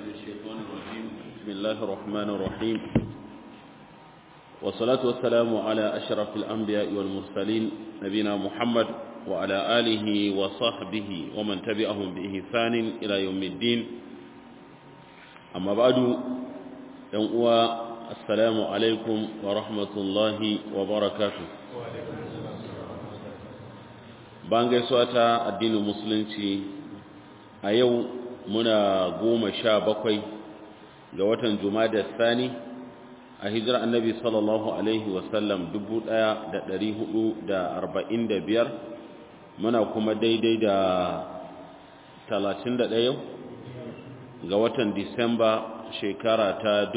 الشيطان الرجيم بسم الله الرحمن الرحيم والصلاة والسلام على أشرف الأنبياء والمرسلين نبينا محمد وعلى آله وصحبه ومن تبعهم بإحسان إلى يوم الدين أما بعد يوم السلام عليكم ورحمة الله وبركاته bayan gaisuwa ta addinin musulunci a yau muna goma sha bakwai ga watan da sani a hijirar annabi sallallahu alaihi wasallam biyar muna kuma daidai da talatin da ɗaya ga watan disamba shekara ta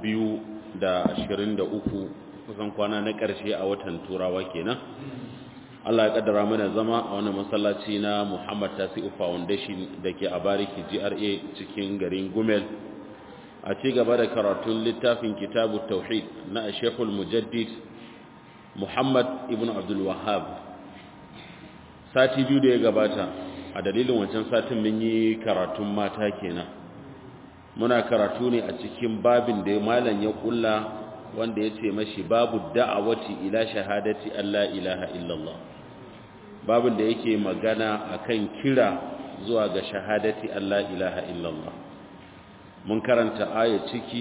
uku kusan kwana na ƙarshe a watan turawa kenan Allah ya kaddara mana zama a wannan masallaci na Muhammad Tasi'u Foundation da ke a Bariki GRA cikin garin Gumel a ci gaba da karatun littafin Kitabu Tauhid na Sheikhul Mujaddid Muhammad ibn Abdul Wahhab sati biyu da ya gabata a dalilin wancan satin mun yi karatun mata kenan muna karatu ne a cikin babin da malam ya kulla wanda ya ce mashi babu da'awati ila shahadati Allah ilaha illallah babin da yake magana akan kira zuwa ga shahadati Allah ilaha illallah mun karanta aya ciki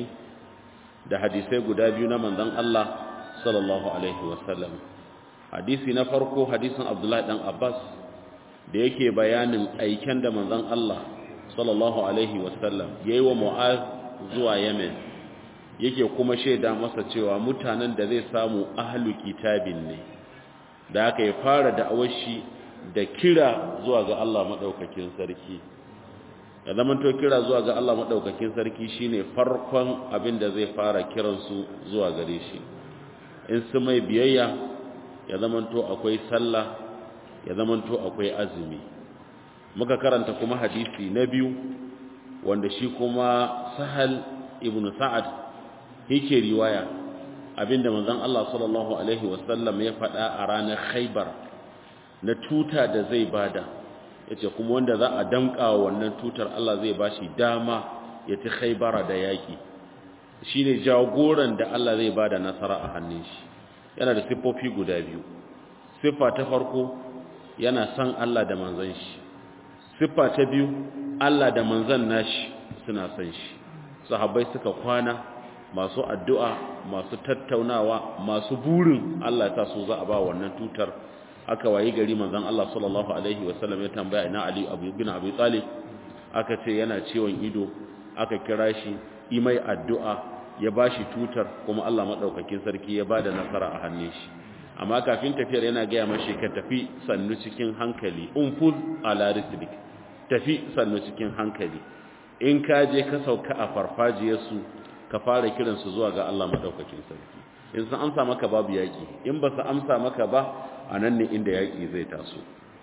da hadisai guda biyu na manzon Allah sallallahu alaihi wasallam hadisi na farko hadisin Abdullah dan Abbas da yake bayanin aiken da manzon Allah sallallahu alaihi wasallam yayi wa Mu'az zuwa Yemen yake kuma shaida masa cewa mutanen da zai samu ahlu kitabin ne da aka yi fara da'awar shi da kira zuwa ga Allah maɗaukakin sarki ya zamanto kira zuwa ga Allah maɗaukakin sarki shine farkon abin da zai fara kiransu zuwa gare shi in su mai biyayya ya zamanto akwai sallah ya zamanto akwai azumi muka karanta kuma hadisi na biyu wanda shi kuma sahal ibn sa'ad yake riwaya abinda manzon Allah sallallahu alaihi wasallam ya faɗa a ranar Khaibar na tuta da zai bada yace kuma wanda za a danka wannan tutar Allah zai bashi dama ya ci Khaibara da yaki shine jagoran da Allah zai bada nasara a hannun shi yana da siffofi guda biyu siffa ta farko yana san Allah da manzon shi siffa ta biyu Allah da manzon nashi suna san shi sahabbai suka kwana masu addu'a masu tattaunawa masu burin Allah ta so za a ba wannan tutar aka wayi gari manzon Allah sallallahu alaihi wasallam ya tambaya ina Ali Abu bin Abi Talib aka ce yana ciwon ido aka kira shi imai addu'a ya bashi tutar kuma Allah madaukakin sarki ya bada nasara a hannun shi amma kafin tafiyar yana ga mashi ka tafi sannu cikin hankali unfuz ala rislik tafi sannu cikin hankali in ka je ka sauka a farfajiyarsu ka fara kiransu zuwa ga Allah madaukakin sarki in sun amsa maka babu yaki in ba su amsa maka ba a nan ne inda yaki zai taso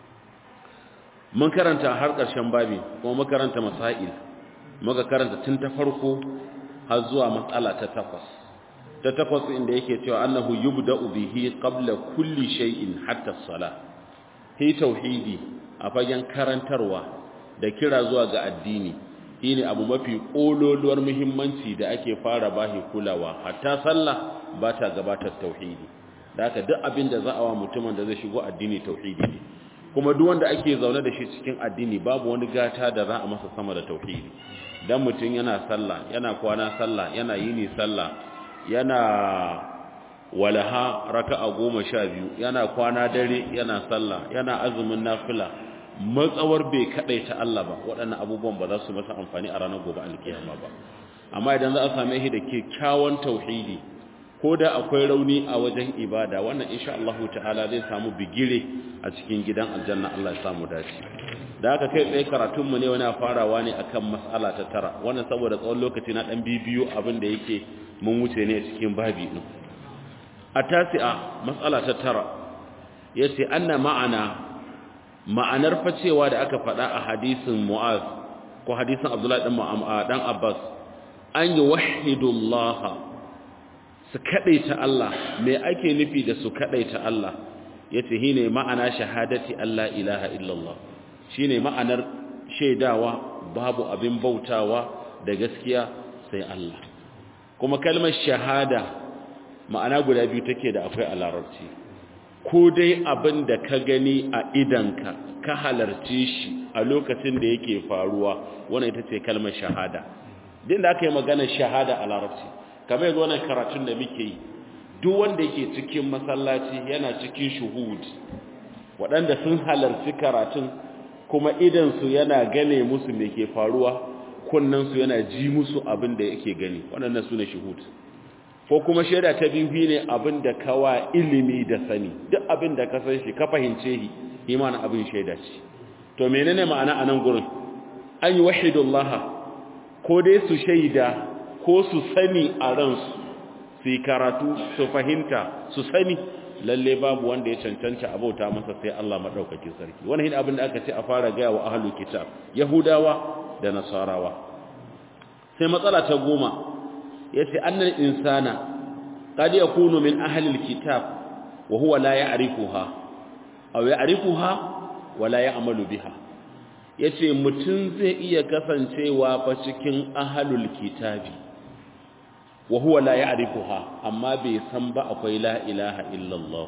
mun karanta har ƙarshen babi kuma mun karanta masail muka karanta tun ta farko har zuwa matsala ta takwas ta takwas inda yake cewa annahu yubda'u bihi qabla kulli shay'in hatta as-salah hi tauhidi a fagen karantarwa da kira zuwa ga addini shine abu mafi kololuwar muhimmanci da ake fara bahi kulawa hatta sallah ba ta gabatar tauhidi da haka duk abin da za a wa mutumin da zai shigo addini tauhidi ne kuma duk wanda ake zaune da shi cikin addini babu wani gata da za a masa sama da tauhidi dan mutum yana sallah yana kwana sallah yana yini sallah yana walaha raka'a goma sha biyu yana kwana dare yana sallah yana azumin nafila matsawar bai ta Allah ba waɗannan abubuwan ba za su masa amfani a ranar gobe alkiyama ba amma idan za a same shi da kyakkyawan tauhidi ko da akwai rauni a wajen ibada wannan insha Allah ta'ala zai samu bigire a cikin gidan aljanna Allah ya samu dace da haka kai tsaye karatun mu ne wani farawa ne akan mas'ala ta tara wannan saboda tsawon lokaci na dan bibiyo abin da yake mun wuce ne a cikin babi din a tasi'a mas'ala ta tara yace anna ma'ana ma'anar facewa da aka faɗa a hadisin Mu'az ko hadisin Abdullah dan dan Abbas an yi wahidullah su kadaita Allah me ake nufi da su kadaita Allah yace shine ma'ana shahadati Allah ilaha illallah shine ma'anar shaidawa babu abin bautawa da gaskiya sai Allah kuma kalmar shahada ma'ana guda biyu take da akwai a larabci ko dai abin da ka gani a idanka ka halarci shi a lokacin da yake faruwa wannan ita ce kalmar shahada din da aka yi maganar shahada a larabci kamar yanzu wannan karatun da muke yi duk wanda yake cikin masallaci yana cikin shuhud waɗanda sun halarci karatun kuma idansu yana gane musu me ke faruwa kunnansu yana ji musu abin da yake gani waɗannan su ne shuhud ko kuma shaida ta biyu ne abin da kawa ilimi da sani duk abin da ka san shi ka fahimce shi imanin abin shaida ce to menene ma'ana a nan gurin an yi wahidullaha ko dai su shaida ko su sani a ransu su yi karatu su fahimta su sani lalle babu wanda ya cancanta abauta masa sai Allah madaukakin sarki wannan hin abin da aka ce a fara gaya wa ahlul kitab yahudawa da nasarawa sai matsala ta goma yace annal insana qad yakunu min ahlil kitab wa huwa la ya'rifuha aw ya'rifuha wa la ya'malu biha yace mutun zai iya kasancewa fa cikin ahlul kitabi wa huwa la ya'rifuha amma bai san ba akwai la ilaha illallah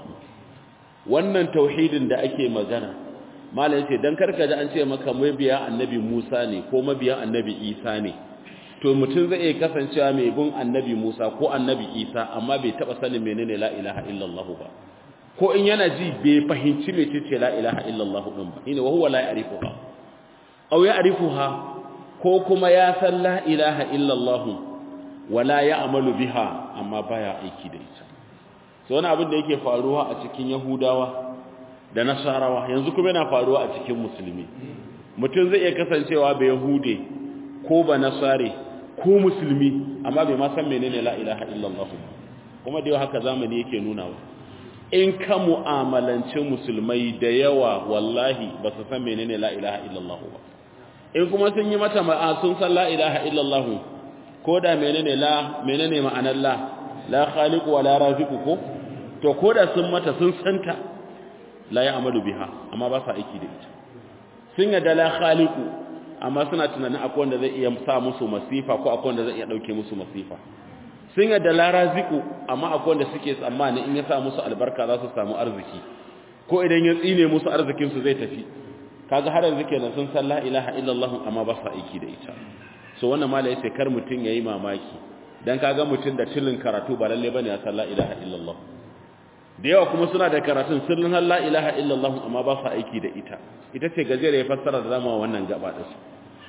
wannan tauhidin da ake magana malai yace dan karka ji an ce maka mabiya annabi Musa ne ko mabiya annabi Isa ne to mutum zai iya kasancewa mai bin annabi Musa ko annabi Isa amma bai taba sanin menene la ilaha illallah ba ko in yana ji bai fahimci mecece la ilaha illallah din ba ina wa huwa la ya'rifuha aw ya'rifuha ko kuma ya san la ilaha illallah wala ya'malu biha amma baya aiki da ita so wani abin da yake faruwa a cikin yahudawa da nasarawa yanzu kuma yana faruwa a cikin musulmi mutum zai iya kasancewa bai yahude ko ba nasare ko musulmi amma bai ma san menene la ilaha illallah kuma da yau haka zamani yake nunawa in ka mu'amalance musulmai da yawa wallahi ba su san menene la ilaha illallah ba in kuma sun yi mata ma'a sun san la ilaha illallah ko da menene la menene ma'anar la la khaliqu wa la raziqu ko to ko da sun mata sun santa la ya amalu biha amma ba sa aiki da ita sun yadda la khaliqu amma suna tunanin akwai wanda zai iya sa musu masifa ko akwai wanda zai iya dauke musu masifa sun yadda la raziqu amma akwai wanda suke tsammani in ya sa musu albarka za su samu arziki ko idan ya tsine musu arzikin su zai tafi kaga har yanzu kenan sun san la ilaha illallah amma ba sa aiki da ita so wannan mala yace kar mutun yayi mamaki dan kaga mutun da tilin karatu ba lalle bane ya san la ilaha illallah da yawa kuma suna da karatun sirrin la ilaha illallah amma ba su aiki da ita ita ce gajere ya fassara da zama wannan gaba da su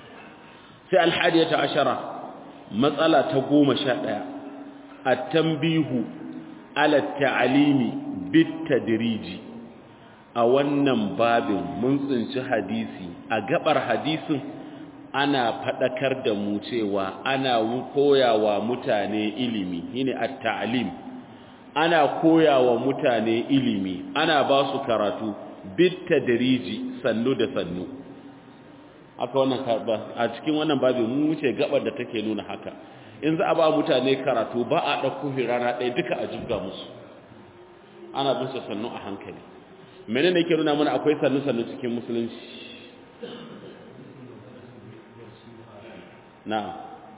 sai alhadiyata ashara matsala ta goma sha ɗaya at-tanbihu ala ta'alimi bit tadriji a wannan babin mun tsinci hadisi a gabar hadisin ana fadakar da mu cewa ana koyawa mutane ilimi shine at-ta'lim ana koyawa mutane ilimi ana ba su karatu bitta dariji sannu da sannu aka wannan a cikin wannan babu mu wuce gabar da take nuna haka in za a ba mutane karatu ba a ɗauko rana ɗaya duka a jibga musu ana bin su sannu a hankali menene yake nuna mana akwai sannu sannu cikin musulunci na'am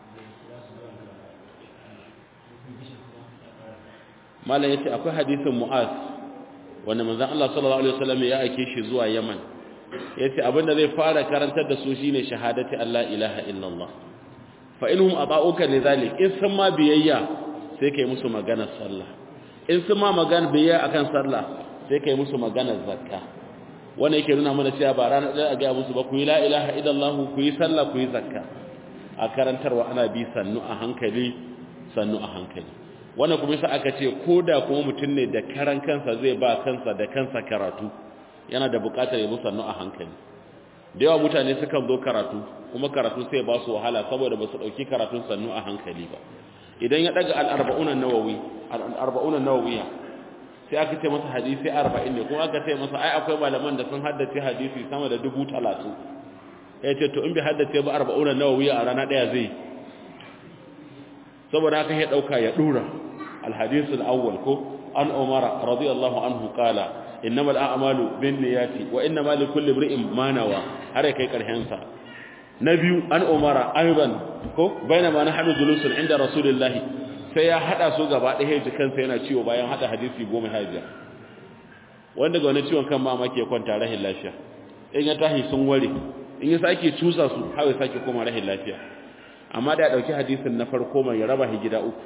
malam yace akwai hadisin mu'az wanda manzon Allah sallallahu alaihi wasallam ya aike shi zuwa Yaman yace abinda zai fara karantar da su shine shahadati Allah ilaha illallah fa inhum ata'uka lidhalik in sun ma biyayya sai kai musu maganar sallah in sun ma magana biyayya akan sallah sai kai musu maganar zakka wannan yake nuna mana cewa ba ranar da ga musu ba ku yi la ilaha illallah ku yi sallah ku yi zakka a karantarwa ana bi sannu a hankali sannu a hankali wannan kuma yasa aka ce ko da kuma mutum ne da karan kansa zai ba kansa da kansa karatu yana da bukatar ya sannu a hankali da yawa mutane sukan zo karatu kuma karatu sai ba su wahala saboda ba su dauki karatun sannu a hankali ba idan ya daga al-arba'una nawawi al-arba'una nawawiya sai aka ce masa hadisi 40 ne kuma aka ce masa ai akwai malaman da sun haddace hadisi sama da 30 ya ce to in bai haddace ba 40 nawawiya a rana daya zai saboda haka ya dauka ya dura الحديث الأول كو عن عمر رضي الله عنه قال إنما الأعمال بالنيات وإنما لكل امرئ ما نوى har kai karshen sa na biyu an umara aiban ko bainama nahnu julusun inda rasulullahi sai ya hada su gaba ɗaya ji kansa yana ciwo bayan hada hadisi goma hajiya wanda ga wani ciwon kan mamaki ya kwanta rahin lafiya in ya tahi sun ware in ya sake cusa su har ya sake koma rahin lafiya amma da ya dauki hadisin na farko mai raba shi gida uku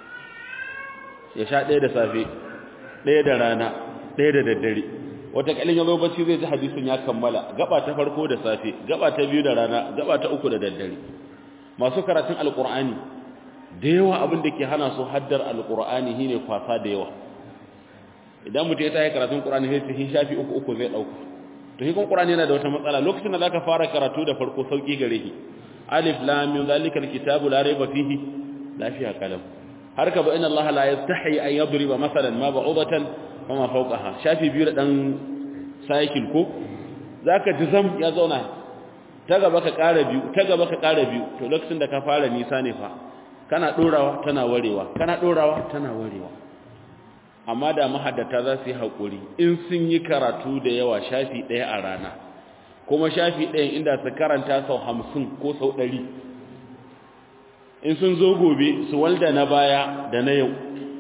ya sha ɗaya da safe ɗaya da rana ɗaya da daddare wata kalin ya zo bacci zai ji hadisin ya kammala gaba ta farko da safe gaba ta biyu da rana gaba ta uku da daddare masu karatun alkur'ani da yawa abin da ke hana su haddar alkur'ani shine kwasa da yawa idan mutum ya tayi karatun qur'ani sai shi shafi uku uku zai dauka to shi kun qur'ani yana da wata matsala lokacin da zaka fara karatu da farko sauki gare shi alif lam mim zalikal kitabu la rayba fihi lafiya kalam har ka ba inna allaha la yastahi an yadriba masalan ma ba'udatan wa ma fawqaha shafi biyu da dan cycle ko zaka jizam ya zauna ta gaba ka ƙara biyu ta gaba ka ƙara biyu to lokacin da ka fara nisa ne fa kana dorawa tana warewa kana dorawa tana warewa amma da mahaddata za su yi haƙuri in sun yi karatu da yawa shafi ɗaya a rana kuma shafi ɗayan inda su karanta sau hamsin ko sau ɗari in sun zo gobe su walda na baya da na yau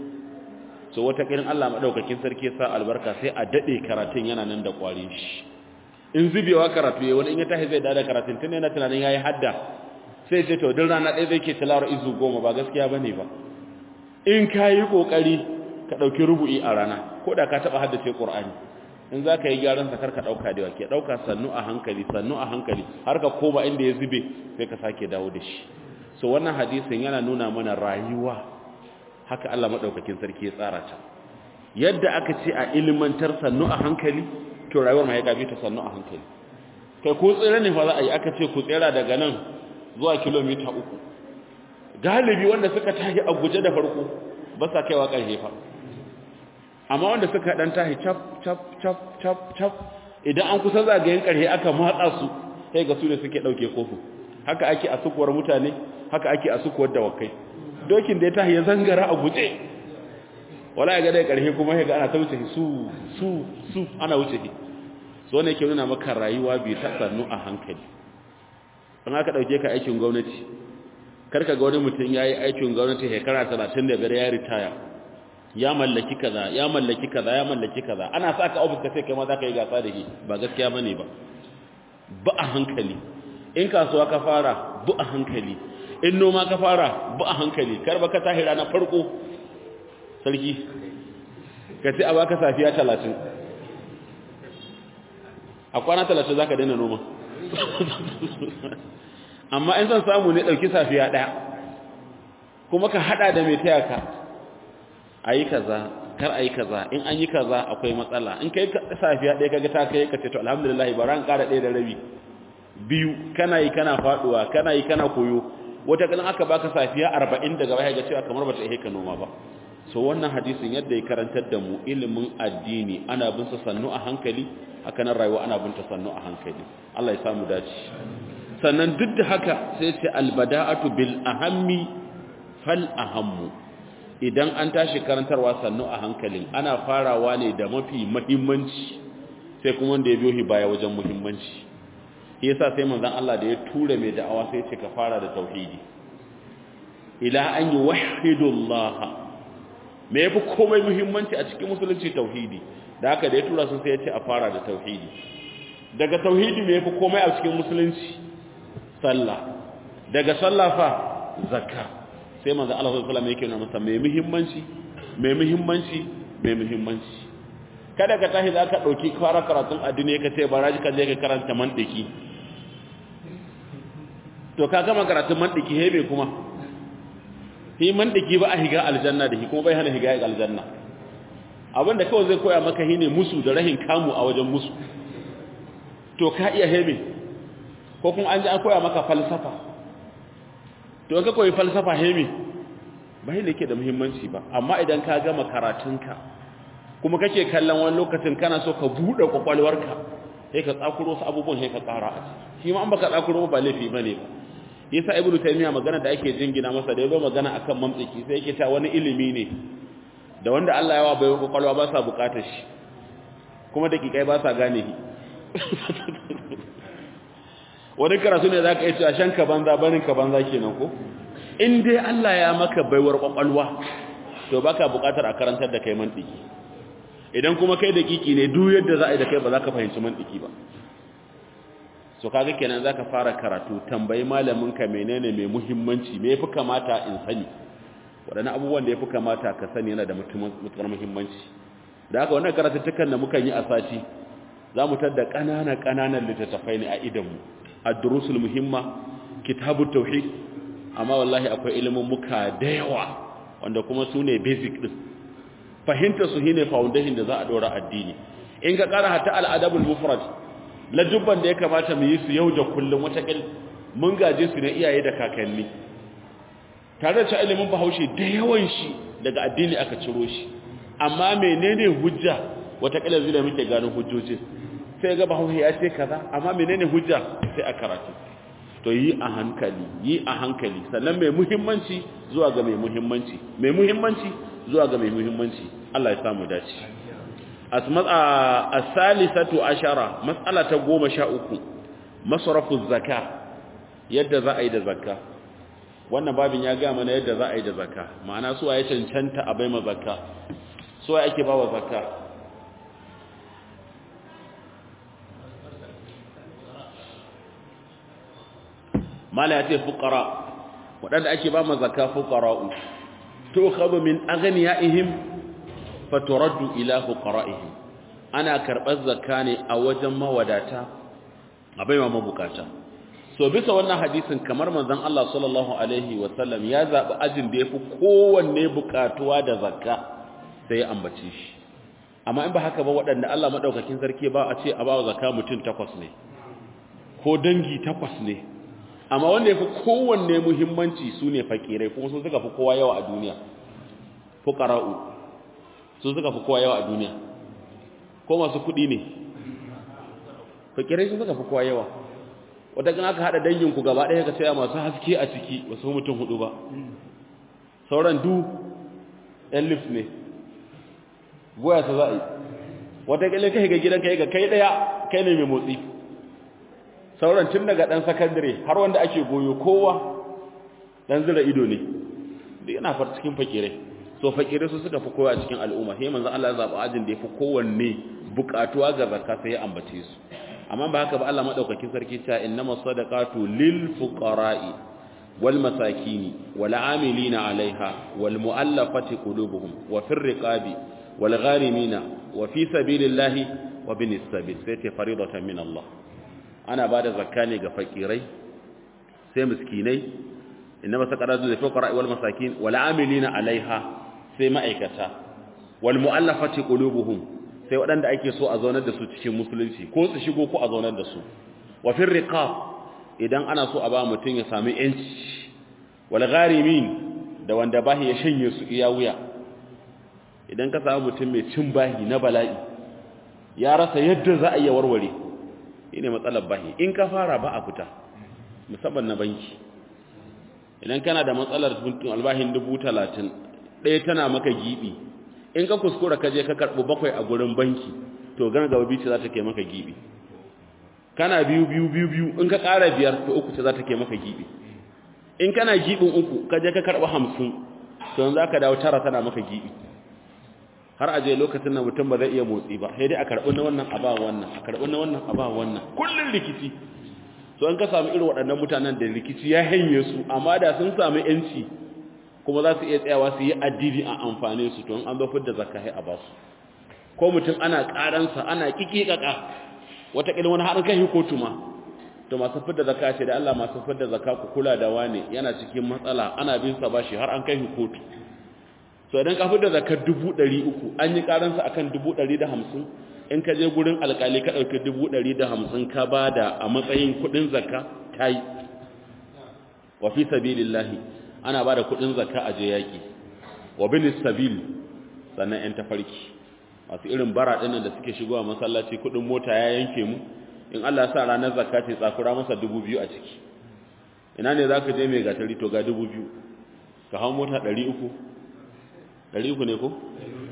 so wata ƙirin Allah maɗaukakin sarki sa albarka sai a daɗe karatun yana nan da ƙwari shi in zubewa karatu ya wani in ya tashi zai dada karatun tun yana tunanin ya yi hadda sai ce to duk rana ɗaya zai ke tilawar izu goma ba gaskiya ba ne ba in ka yi ƙoƙari ka ɗauki rubu'i a rana ko da ka taɓa haddace ƙur'ani in za ka yi gyaran sakar ka ɗauka da ke ɗauka sannu a hankali sannu a hankali har ka koma inda ya zube sai ka sake dawo da shi so wannan hadisin yana nuna mana rayuwa haka Allah maɗaukakin sarki ya tsara ta yadda aka ce a ilimantar sannu a hankali to rayuwar ma ya gabe ta sannu a hankali kai ko tsere ne fa za a yi aka ce ku tsera daga nan zuwa kilomita uku galibi wanda suka tashi a guje da farko ba sa kaiwa ƙarshe fa amma wanda suka dan tashi cap cap cap cap cap idan an kusa zagayen ƙarshe aka matsa su sai ga su ne suke ɗauke kofu haka ake a sukuwar mutane haka ake a sukuwar dawakai dokin da ya tashi ya zangara a guje wala ya ga dai ƙarshe kuma ya ga ana ta wuce su su su ana wuce shi so ne ke nuna maka rayuwa bi ta sannu a hankali an aka ɗauke ka aikin gwamnati karka ga wani mutum ya yi aikin gwamnati shekara talatin da biyar ya ritaya ya mallaki kaza ya mallaki kaza ya mallaki kaza ana sa ka ofis ka sai kai ma za ka yi gasa da shi ba gaskiya ba ne ba ba a hankali in kasuwa ka fara bu a hankali in noma ka fara bu a hankali kar ba ka tahi ranar farko sarki ka ce a baka safiya talatin a kwana talatin za ka daina noma amma in zan samu ne ɗauki safiya ɗaya kuma ka haɗa da mai taya ka a yi kaza kar a yi kaza in an yi kaza akwai matsala in kai safiya ɗaya kaga ta kai ka ce to alhamdulillah ba ran ƙara ɗaya da rabi biyu kana yi kana faɗuwa kana yi kana koyo wata kalan aka baka safiya arba'in daga baya ga cewa kamar bata ihe ka noma ba so wannan hadisin yadda ya karantar da mu ilimin addini ana bin sa sannu a hankali haka nan rayuwa ana bin ta sannu a hankali Allah ya samu dace sannan duk da haka sai ce albada'atu bil ahammi fal ahammu idan an tashi karantarwa sannu a hankalin ana farawa ne da mafi muhimmanci sai kuma wanda ya biyo shi baya wajen muhimmanci yasa sai manzon Allah da ya tura mai da'awa sai ce ka fara da tauhidi ila an yuwahhidullah me yafi komai muhimmanci a cikin musulunci tauhidi da haka da ya tura sun sai ya ce a fara da tauhidi daga tauhidi me yafi komai a cikin musulunci sallah daga sallah fa zakka sai manzo Allah sallallahu alaihi wasallam yake nuna masa mai muhimmanci mai muhimmanci mai muhimmanci kada ka tashi za ka dauki fara karatun addini ka ce baraji ka je ka karanta mantiki to ka gama karatun mantiki hebe kuma shi mantiki ba a higa aljanna da shi kuma bai hana higa aljanna abinda kawai zai koya maka shine musu da rahin kamu a wajen musu to ka iya hebe ko kuma an ji an koya maka falsafa to ka koyi falsafa heme ba ne ke da muhimmanci ba amma idan ka gama karatunka kuma kake kallon wani lokacin kana so ka buɗe kwakwalwarka sai ka tsakuro su abubuwan sai ka tsara a shi ma an baka tsakuro ba laifi ba ne ba yasa ibnu taymiya magana da ake jingina masa da yazo magana akan mamtsiki sai yake ta wani ilimi ne da wanda Allah ya wa bai kwakwalwa ba sa bukatar shi kuma dakikai ba sa gane shi wani karatu ne za ka yi cewa shan ka banza barin ka banza kenan ko in dai Allah ya maka baiwar kwakwalwa to baka bukatar a karantar da kai mantiki idan kuma kai da kiki ne duk yadda za a yi da kai ba za ka fahimci mantiki ba so kaga kenan za ka fara karatu tambayi malamin ka menene mai muhimmanci me yafi kamata in sani waɗannan abubuwan da yafi kamata ka sani yana da mutukar muhimmanci da haka wannan karatuttukan da muka yi a sati za mu tadda ƙananan ƙananan littattafai ne a idanmu ad-durusul muhimma kitabut tauhid amma wallahi akwai ilimin muka da yawa wanda kuma su ne basic din fahimta su shine foundation da za a dora addini in ka kara hatta al-adabul mufrad la dubban da ya kamata mu yi su yau da kullum wata kil mun gaje su ne iyaye da kakanni tare da ilimin bahaushe da yawan shi daga addini aka ciro shi amma menene hujja wata kila zai da muke gano hujjojin sai ga bahaushe ya ce kaza amma menene hujja sai a karatu to yi a hankali yi a hankali sannan mai muhimmanci zuwa ga mai muhimmanci mai muhimmanci zuwa ga mai muhimmanci Allah ya samu dace as-salisatu ashara mas'ala ta 13 masrafu zakka yadda za a yi da zakka wannan babin ya ga mana yadda za a yi da zakka ma'ana suwa ya cancanta a bai ma zakka suwa ake bawa zakka mala ya ce fukara waɗanda ake ba mazaka fukara'u to khadu min aghniyaihim faturaddu ila fuqara'ihim ana karɓar zakka ne a wajen mawadata a baiwa mabukata so bisa wannan hadisin kamar manzon Allah sallallahu alaihi wasallam ya zabi ajin da yafi kowanne bukatuwa da zakka sai ya ambace shi amma in ba haka ba waɗanda Allah madaukakin sarki ba a ce a ba zakka mutum takwas ne ko dangi takwas ne amma wanda ya fi kowanne muhimmanci su ne fakirai kuma sun suka fi kowa yawa a duniya fukara'u sun suka fi kowa yawa a duniya ko masu kuɗi ne fakirai sun suka fi kowa yawa wata kan aka haɗa danginku gaba ɗaya ka tsaya masu haske a ciki wasu mutum hudu ba sauran du ɗan lif ne goya ta za a yi wata ƙilin kai ga gidan kai ga kai ɗaya kai ne mai motsi sauran tun daga ɗan sakandare har wanda ake goyo kowa ɗan zira ido ne da yana far cikin fakirai so fakirai su suka fi kowa a cikin al'umma sai manzon Allah ya zaɓa ajin da ya fi kowanne buƙatuwa ga zakka sai ya ambace su amma ba haka ba Allah madaukakin sarki ta innama sadaqatu lil fuqara'i wal masakin wal amilina 'alaiha wal mu'allafati qulubuhum wa fir riqabi wal gharimina wa fi sabilillahi wa binis sabil sai ta faridatan min Allah ana ba da zakka ne ga fakirai sai miskinai inna masaqaratu lil fuqara wal masakin wal amilina alaiha sai ma'aikata wal mu'allafati qulubuhum sai waɗanda ake so a zaunar da su cikin musulunci ko su shigo ko a zaunar da su wa fil riqab idan ana so a ba mutum ya sami yanci wal gharimin da wanda bahi ya shanye su iya wuya idan ka samu mutum mai cin bahi na bala'i ya rasa yadda za a iya warware ne matsalar bahi in ka fara ba a fita musamman na banki idan kana da matsalar albahin dubu talatin ɗaya tana maka gibi in ka kuskura ka je ka karɓi bakwai a gurin banki to gana gaba biyu ce za ta ke maka gibi kana biyu biyu biyu biyu in ka ƙara biyar to uku ce za ta ke maka gibi in kana gibin uku ka je ka karɓi hamsin to yanzu za ka dawo tara tana maka gibi har aje lokacin da mutum ba zai iya motsi ba sai dai a karɓi na wannan a ba wannan a karɓi na wannan a ba wannan kullun rikici to an ka samu irin waɗannan mutanen da rikici ya hanye su amma da sun samu yanci kuma za su iya tsayawa su yi addini a amfane su to an zo da zakka sai a ba su ko mutum ana ƙaransa ana kikikaka wata ƙilin wani haɗin kai kotu ma to masu fidda zakka ce da Allah masu fidda zakka ku kula da wani yana cikin matsala ana bin sa bashi har an kai kotu so idan ka fidda zakar dubu ɗari uku an yi ƙaransa akan dubu ɗari da hamsin in ka je gurin alƙali ka ɗauki dubu ɗari da hamsin ka ba da a matsayin kuɗin zakka ta yi wa fi sabilillahi ana ba da kuɗin zakka a je yaƙi wa binis sabil sannan ‘yan tafarki masu irin bara ɗinnan da suke shigowa masallaci kuɗin mota ya yanke mu in Allah ya sa ranar zakka ce tsakura masa dubu biyu a ciki ina ne za ka je mai gatari to ga dubu biyu ka hau mota ɗari uku ɗari uku ne ko?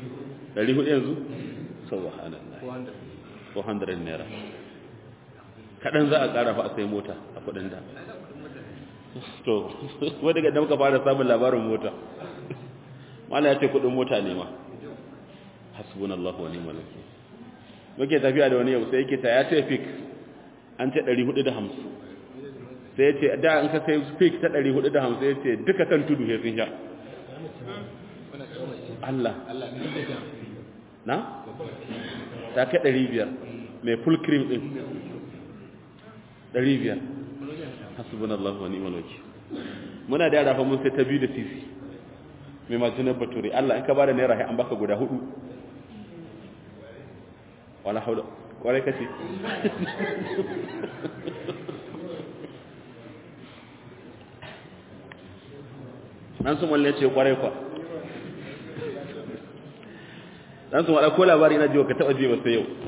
ɗari hudu yanzu? subhanallah 400 naira kaɗan za a ƙara fa a sai mota a kuɗin da to wadda ga muka fara samun labarin mota mala ya ce kuɗin mota ne ma hasbunallahu wa ni'mal wakil muke tafiya da wani yau sai yake ta ya ce fix an ce 450 sai ya ce da in ka sai fix ta 450 ya ce duka kan tudu ya sun sha Allah na? ta kai 500 mai full cream din 500 hasbunallahu wa ni'mal wakil muna da yara fa mun sai ta biyu da sisi mai majinar bature Allah in ka bada naira an baka guda hudu wala haula kwarai kace dan sun walle ce kwarai kwa dan sun wada ko labari na jiwa ka taba jiwa sai yau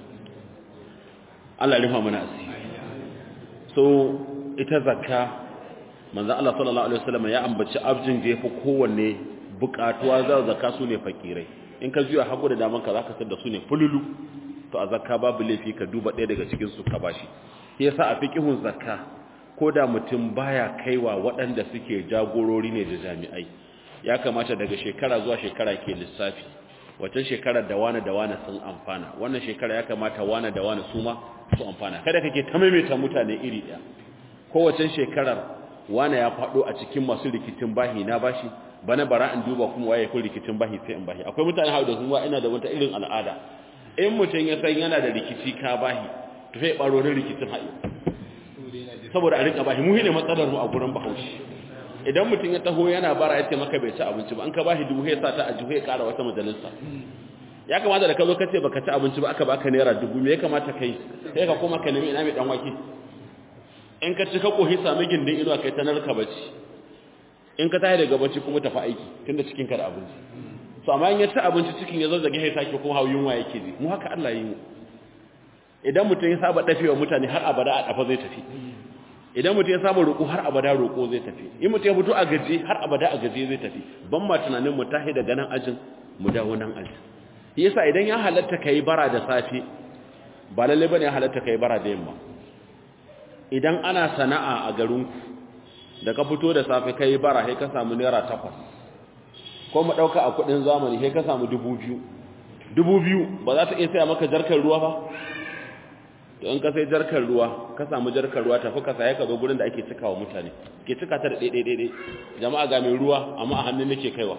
Allah ya rufa mana asiri so ita zakka manzo Allah sallallahu alaihi wasallam ya ambaci abjin da yafi kowanne bukatuwa za zakka su ne fakirai in ka juya hagu da daman ka zaka san da su ne fululu to a zakka babu laifi ka duba ɗaya daga cikin su ka bashi yasa a fiqihun zakka ko da mutum baya kaiwa waɗanda suke jagorori ne da jami'ai ya kamata daga shekara zuwa shekara ke lissafi wata shekara da wani da wani sun amfana wannan shekara ya kamata wani da wani su ma su amfana kada kake ta maimaita mutane iri ɗaya kowace shekarar wani ya faɗo a cikin masu rikicin bahi na bashi bana bara in duba kuma waye ko rikicin bahi sai in bahi akwai mutane hawo da kuma ina da wata irin al'ada in mutum ya san yana da rikici ka bahi to sai baro da rikicin haɗi saboda a rika bahi mu ne matsalar mu a gurin bahaushe idan mutum ya taho yana bara ya ce maka bai ci abinci ba an ka bashi dubu ya sa ta a jihu ya kara wata majalisa ya kamata da ka zo ka ce baka ci abinci ba aka baka naira dubu me ya kamata kai sai ka koma ka nemi ina mai dan wake in ka ci ka kohi sami gindin inuwa kai ta narka bacci in ka tashi daga bacci kuma tafi aiki tunda cikin ka da abinci so amma in ya ci abinci cikin ya zazzage ya sake kuma hawo yunwa yake ji mu haka Allah yi mu idan mutum ya saba dafewa mutane har abada a dafa zai tafi idan mutum ya saba roƙo har abada roƙo zai tafi in mutum ya fito a gaji har abada a gaji zai tafi ban ma tunanin mu tahi daga nan ajin mu dawo nan ajin yasa idan ya halatta kai bara da safe ba lalle bane ya halatta kai bara da yamma idan ana sana'a a garinku da ka fito da safe kai bara sai ka samu naira takwas ko mu dauka a kudin zamani sai ka samu dubu biyu dubu biyu ba za ta iya saya maka jarkar ruwa ba to in ka sai jarkar ruwa ka samu jarkar ruwa tafi ka saya ka zo gurin da ake cikawa mutane ke cika ta da ɗaiɗai ɗaiɗai jama'a ga mai ruwa amma a hannun nake kaiwa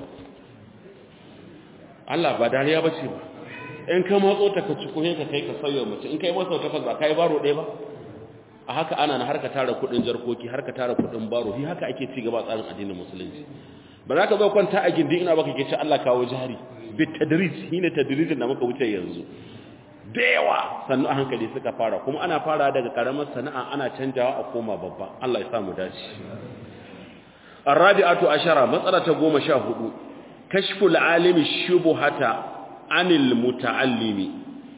Allah ba dariya ba ce ba in ka matso ta ka ci ko ka kai ka sauya mutum in kai masa takwas ba kai baro ɗaya ba a haka ana na harka tara kudin jarkoki harka tara kudin baro shi haka ake ci gaba tsarin addinin musulunci ba za ka zo kwanta a gindin ina baka ke ci Allah kawo jari bit tadrij shine tadrijin da muka wuce yanzu da yawa sannu a hankali suka fara kuma ana fara daga karamar sana'a ana canjawa a koma babba Allah ya samu dace arabi'atu ashara matsala ta 14 kashful alimi shubuhata anil muta'allimi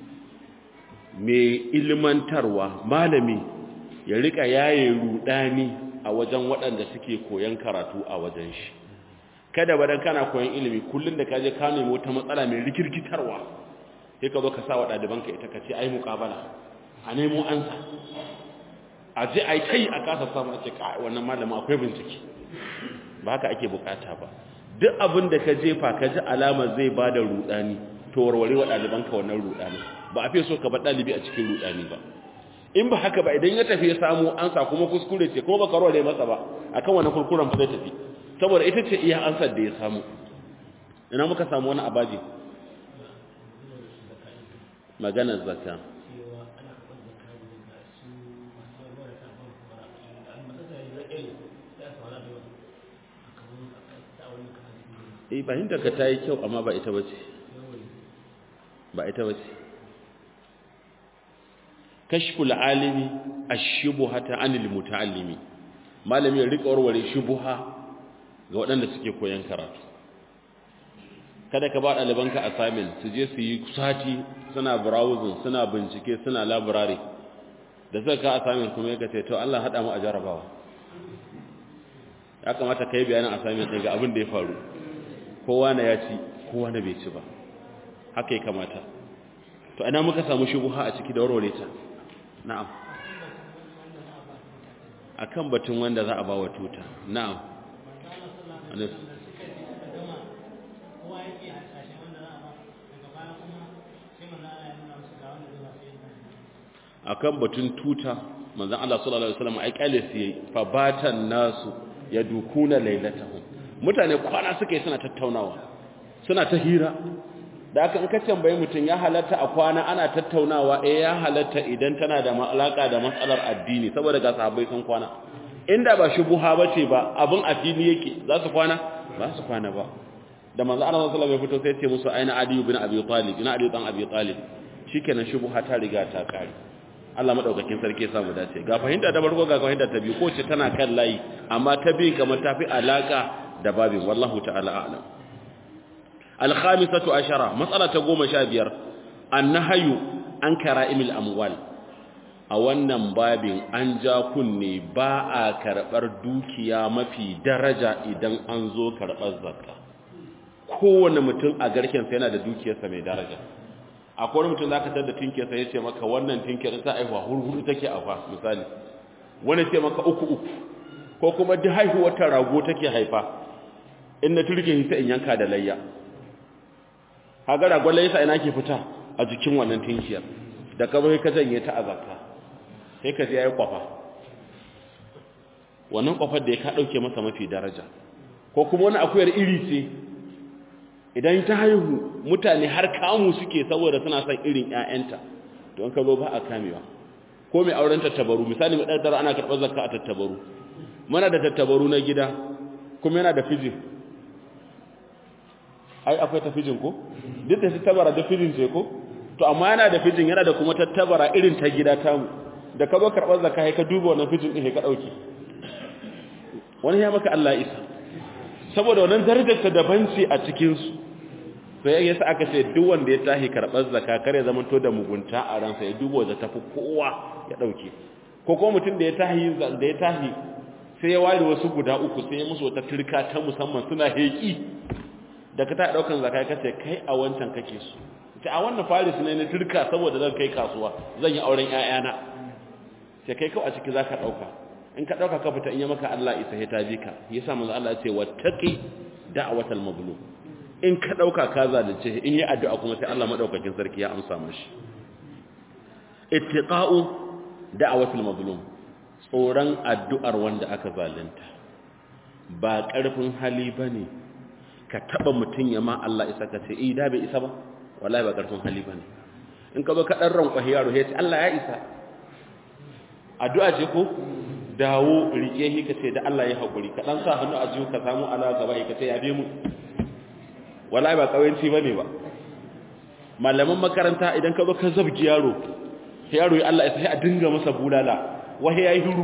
mai ilmantarwa malami ya rika yaye rudani a wajen waɗanda suke koyan karatu a wajen shi kada badan kana koyan ilimi kullun da kaje ka nemi wata matsala mai rikirkitarwa sai ka zo ka sa wa ɗalibanka ita ka ce ai muqabala a nemo ansa a je ai kai a kasa samu a ce ka wannan malama akwai bincike ba haka ake bukata ba duk abin da ka jefa ka ji alama zai bada rudani to warware wa ɗalibanka wannan rudani ba a fi so ka bar ɗalibi a cikin rudani ba in ba haka ba idan ya tafi ya samu ansa kuma kuskure ce kuma baka rore masa ba akan wani kurkuren zai tafi saboda ita ce iya ansar da ya samu ina muka samu wani abaji maganar zakka eh fahimta ka ta yi kyau amma ba ita bace ba ita bace kashful alimi ash-shubhata anil muta'allimi malami ya rika warware shubha ga waɗanda suke koyon karatu kada ka ba ɗalibanka assignment su je su yi sati suna browsing suna bincike suna library da suka ka assignment kuma yake ce to Allah hada mu a jarabawa ya kamata kai bayanin assignment ɗin ga abin da ya faru kowa na ya ci kowa na bai ci ba haka ya kamata to ina muka samu shubha a ciki da warware ta na'am akan batun wanda za a ba wa tuta na'am akan batun tuta manzon Allah sallallahu alaihi wasallam ai kale su yayi fa batan nasu yadukuna lailatahum mutane kwana suke suna tattaunawa suna ta hira da aka in ka tambaye mutum ya halatta a kwana ana tattaunawa eh ya halatta idan tana da alaka da matsalar addini saboda ga sahabbai sun kwana inda ba shubuha bace ba abin addini yake za su kwana ba su kwana ba da manzo Allah sallallahu alaihi wasallam ya fito sai ya ce musu aina Ali ibn Abi Talib ina Ali dan Abi Talib shikenan shubuha ta riga ta kare Allah madaukakin sarki ya samu dace ga fahimta ta farko ga fahimta ta biyu ko ce tana kan layi amma ta biyu kamar tafi alaka da babin wallahu ta'ala a'lam al-khamisatu ashara matsala ta 15 annahyu an kara'imil amwal a wannan babin an ja kunne ba a karbar dukiya mafi daraja idan an zo karbar zakka kowane mutum a garken sa yana da dukiyarsa mai daraja akwai wani mutum zaka tada tinkiyarsa ya ce maka wannan tinkiyar ta aihuwa hurhuru take a fa misali wani ce maka uku uku ko kuma duk haihuwar ta rago take haifa in na turke hisa in yanka da layya haga ragon layya ina ke fita a jikin wannan tinkiyar da ka bai ka janye ta a zakka sai ka je yayi kwafa wannan kwafar da ya ka dauke masa mafi daraja ko kuma wani akuyar iri ce idan ta haihu mutane har kamu suke saboda suna son irin ƴaƴanta to an ka zo ba a kamewa ko mai auren tattabaru misali mai daddara ana karɓar zakka a tattabaru muna da tattabaru na gida kuma yana da fijin ai akwai ta fijin ko duk da tattabara da fijin ce ko to amma yana da fijin yana da kuma tattabara irin ta gida tamu da ka zo karɓar zakka ka duba wannan fijin ɗin ka ɗauke wani ya maka Allah isa saboda wannan darajar ta daban ce a cikin su sai yasa aka ce duk wanda ya tahi karɓar zakka kare zaman to da mugunta a ransa ya duba da tafi kowa ya dauke ko kuma mutum da ya tahi da ya tahi sai ya ware wasu guda uku sai ya musu wata turka ta musamman suna heki da ka ta daukan zakka kace kai a wancan kake so ta a wannan faris ne na turka saboda zan kai kasuwa zan yi auren ƴaƴana sai kai kawai a ciki zaka dauka in ka dauka ka fita in ya maka Allah isa ya tabi ka yasa manzo Allah ya ce wattaqi da'watal mazlum in ka dauka ka zalunce in yi addu'a kuma sai Allah madaukakin sarki ya amsa mishi ittiqa'u da'watal mazlum tsoron addu'ar wanda aka zalunta ba karfin hali bane ka taba mutun ya ma Allah isa ka ce eh da bai isa ba wallahi ba karfin hali bane in ka ba ka dan ranka yaro ya ce Allah ya isa addu'a ce ko dawo rike shi ka ce da Allah ya haƙuri ka ɗan sa hannu a jiyo ka samu ala gaba ya ce ya be mu wallahi ba ƙawanci ba ne ba malaman makaranta idan ka zo ka zabgi yaro yaro ya Allah ya sai a dinga masa bulala wahi ya yi huru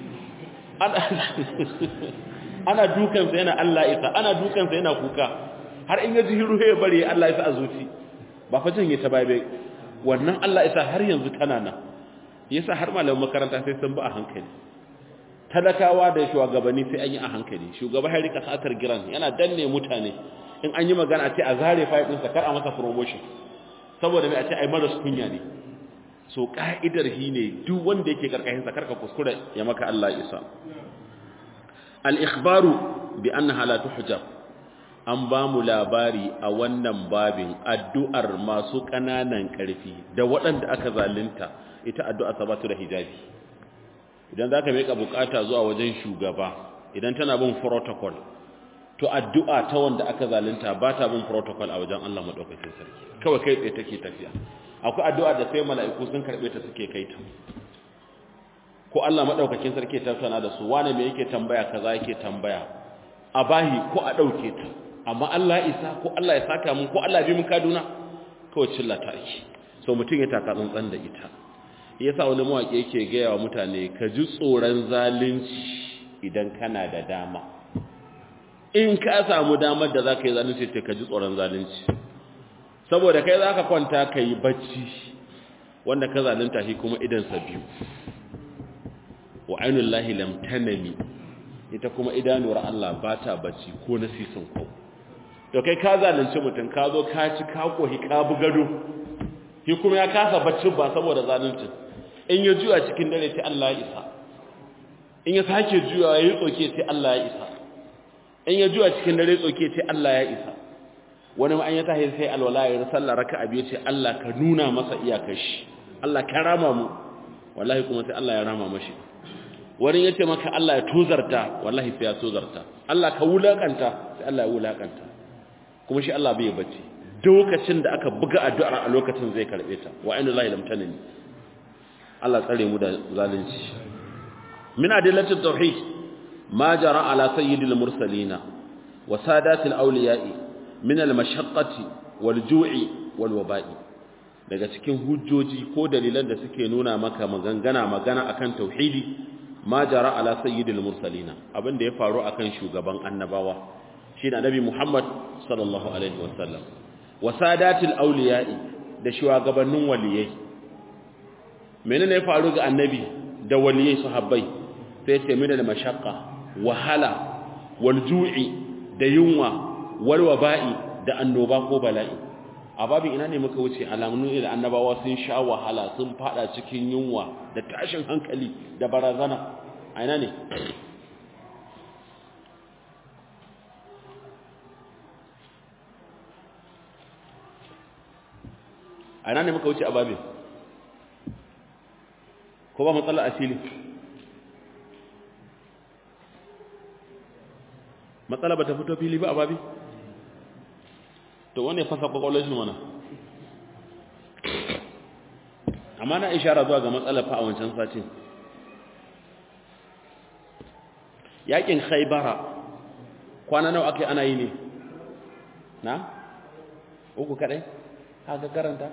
ana dukansa yana Allah isa ana dukansa yana kuka har in ya ji hiru ya bari Allah isa a zuci ba fa janye ta bai wannan Allah isa har yanzu tana nan yasa har malaman makaranta sai sun ba a hankali talakawa da shugabanni sai an yi a hankali shugaba ya rika satar giran yana danne mutane in an yi magana a ce a zare fayil ɗinsa kar a masa promotion saboda mai a ce ai maras kunya ne so ka'idar shi ne duk wanda yake karkashin sa karka kuskure ya maka Allah isa al-ikhbaru bi annaha la tuhjab an ba mu labari a wannan babin addu'ar masu ƙananan ƙarfi da waɗanda aka zalunta ita addu'a sabatu da hijabi idan za ka meka bukata zuwa wajen shugaba idan tana bin protocol to addu'a ta wanda aka zalunta ba ta bin protocol a wajen Allah maɗaukakin sarki kawai kai tsaye take tafiya akwai addu'a da sai mala'iku sun karɓe ta suke kai ta ko Allah maɗaukakin sarki ta tana da su wane me yake tambaya kaza yake tambaya a bahi ko a ɗauke ta amma Allah isa ko Allah ya saka mun ko Allah bi mun kaduna kawai cilla ta ake so mutum ya taka tsantsan da ita yasa wani mawaƙi yake gaya wa mutane ka ji tsoron zalunci idan kana da dama in ka samu damar da za ka yi zalunci ce ka ji tsoron zalunci saboda kai za ka kwanta ka yi bacci wanda ka zalunta shi kuma idansa biyu wa ainihin lahi lamtanami ita kuma idanuwar Allah ba ta bacci ko na sisin ko to kai ka zalunci mutum ka zo ka ci ka kohi ka bugado shi kuma ya kasa baccin ba saboda zaluncin in ya juya cikin dare ta Allah isa in ya sake juyawa ya tsoke sai Allah ya isa in ya juya cikin dare tsoke sai Allah ya isa wani ma an ya tahi sai alwala ya sallah raka'a biyu ce Allah ka nuna masa iyakar shi Allah ka rama mu wallahi kuma sai Allah ya rama mashi wani yace maka Allah ya tozarta wallahi sai ya tozarta Allah ka wulakanta sai Allah ya wulakanta kuma shi Allah bai bacci lokacin da aka buga addu'ar a lokacin zai karbe ta wa inna lillahi lam tanani Allah tsare mu da zalunci min adillatit tauhid ma jara ala sayyidil mursalina wa sadatil awliya'i min al mashaqqati wal ju'i wal waba'i daga cikin hujjoji ko dalilan da suke nuna maka magangana magana akan tauhidi ma jara ala sayyidil mursalina abinda ya faru akan shugaban annabawa shine annabi Muhammad sallallahu alaihi wasallam wa sadatil awliya'i da shugabannin waliyai menene ya faru ga annabi da waliyai sahabbai sai ce mina da mashaqqa wahala wal ju'i da yunwa wal waba'i da annoba ko bala'i a babin ina ne muka wuce alamun da annabawa sun sha wahala sun fada cikin yunwa da tashin hankali da barazana a ina ne a ina ne muka wuce a babin ko ba matsala a fili matsala ba ta fito fili ba a babi to wane fasa kwakwalwar shi mana amma na ishara zuwa ga matsala fa a wancan satin yakin khaibara kwana nawa ake ana yi ne na uku kadai haka karanta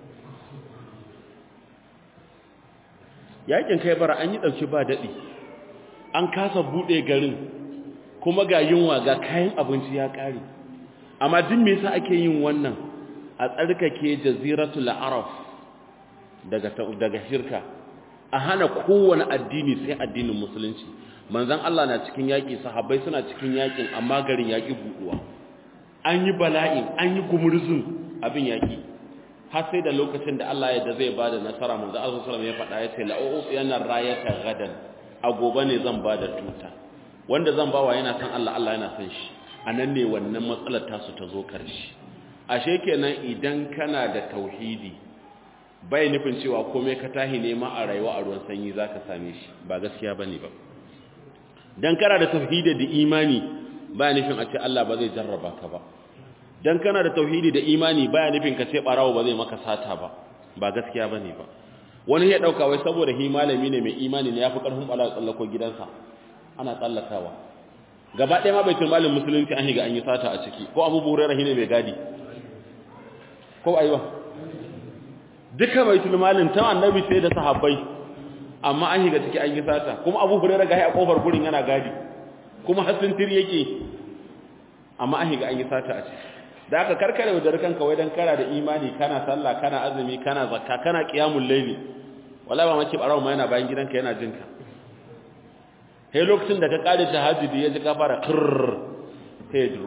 yakin khaibara an yi dauki ba dadi an kasa bude garin kuma ga yunwa ga kayan abinci ya kare amma duk me yasa ake yin wannan a tsarkake jaziratul arab daga daga shirka a hana kowane addini sai addinin musulunci manzon Allah na cikin yaki sahabbai suna cikin yakin amma garin yaki buduwa an yi bala'i an yi gumurzun abin yaki har sai da lokacin da Allah ya da zai bada nasara manzon Allah sallallahu alaihi wasallam ya faɗa ya ce la'u yana rayata gadan a gobe ne zan bada tuta wanda zan bawa yana san Allah Allah yana san shi anan ne wannan matsalar tasu ta zo karshe ashe kenan idan kana da tauhidi bai nufin cewa komai ka tahi nema a rayuwa a ruwan sanyi zaka same shi ba gaskiya bane ba dan kana da tauhidi da imani ba nufin a ce Allah ba zai jarraba ka ba dan kana da tauhidi da imani ba nufin ka ce barawo ba zai maka sata ba ba gaskiya bane ba wani ya dauka wai saboda hi malami ne mai imani ne yafi karfin bala tsallako gidansa ana tsallakawa gaba ɗaya ma baitul malin musulunci an higa an yi sata a ciki ko abu hurairah ne mai gadi ko aiwa duka baitul malin ta annabi sai da sahabbai amma an higa ciki an yi sata kuma abu hurairah ga a kofar gurin yana gadi kuma hasintir yake amma an higa an yi sata a ciki da aka karkare da kanka wai dan kara da imani kana sallah kana azumi kana zakka kana qiyamul layli wallahi ba mace barawo ma yana bayan gidanka yana jinka sai lokacin da ka kare tahajjudi ya ji ka fara kirr sai duro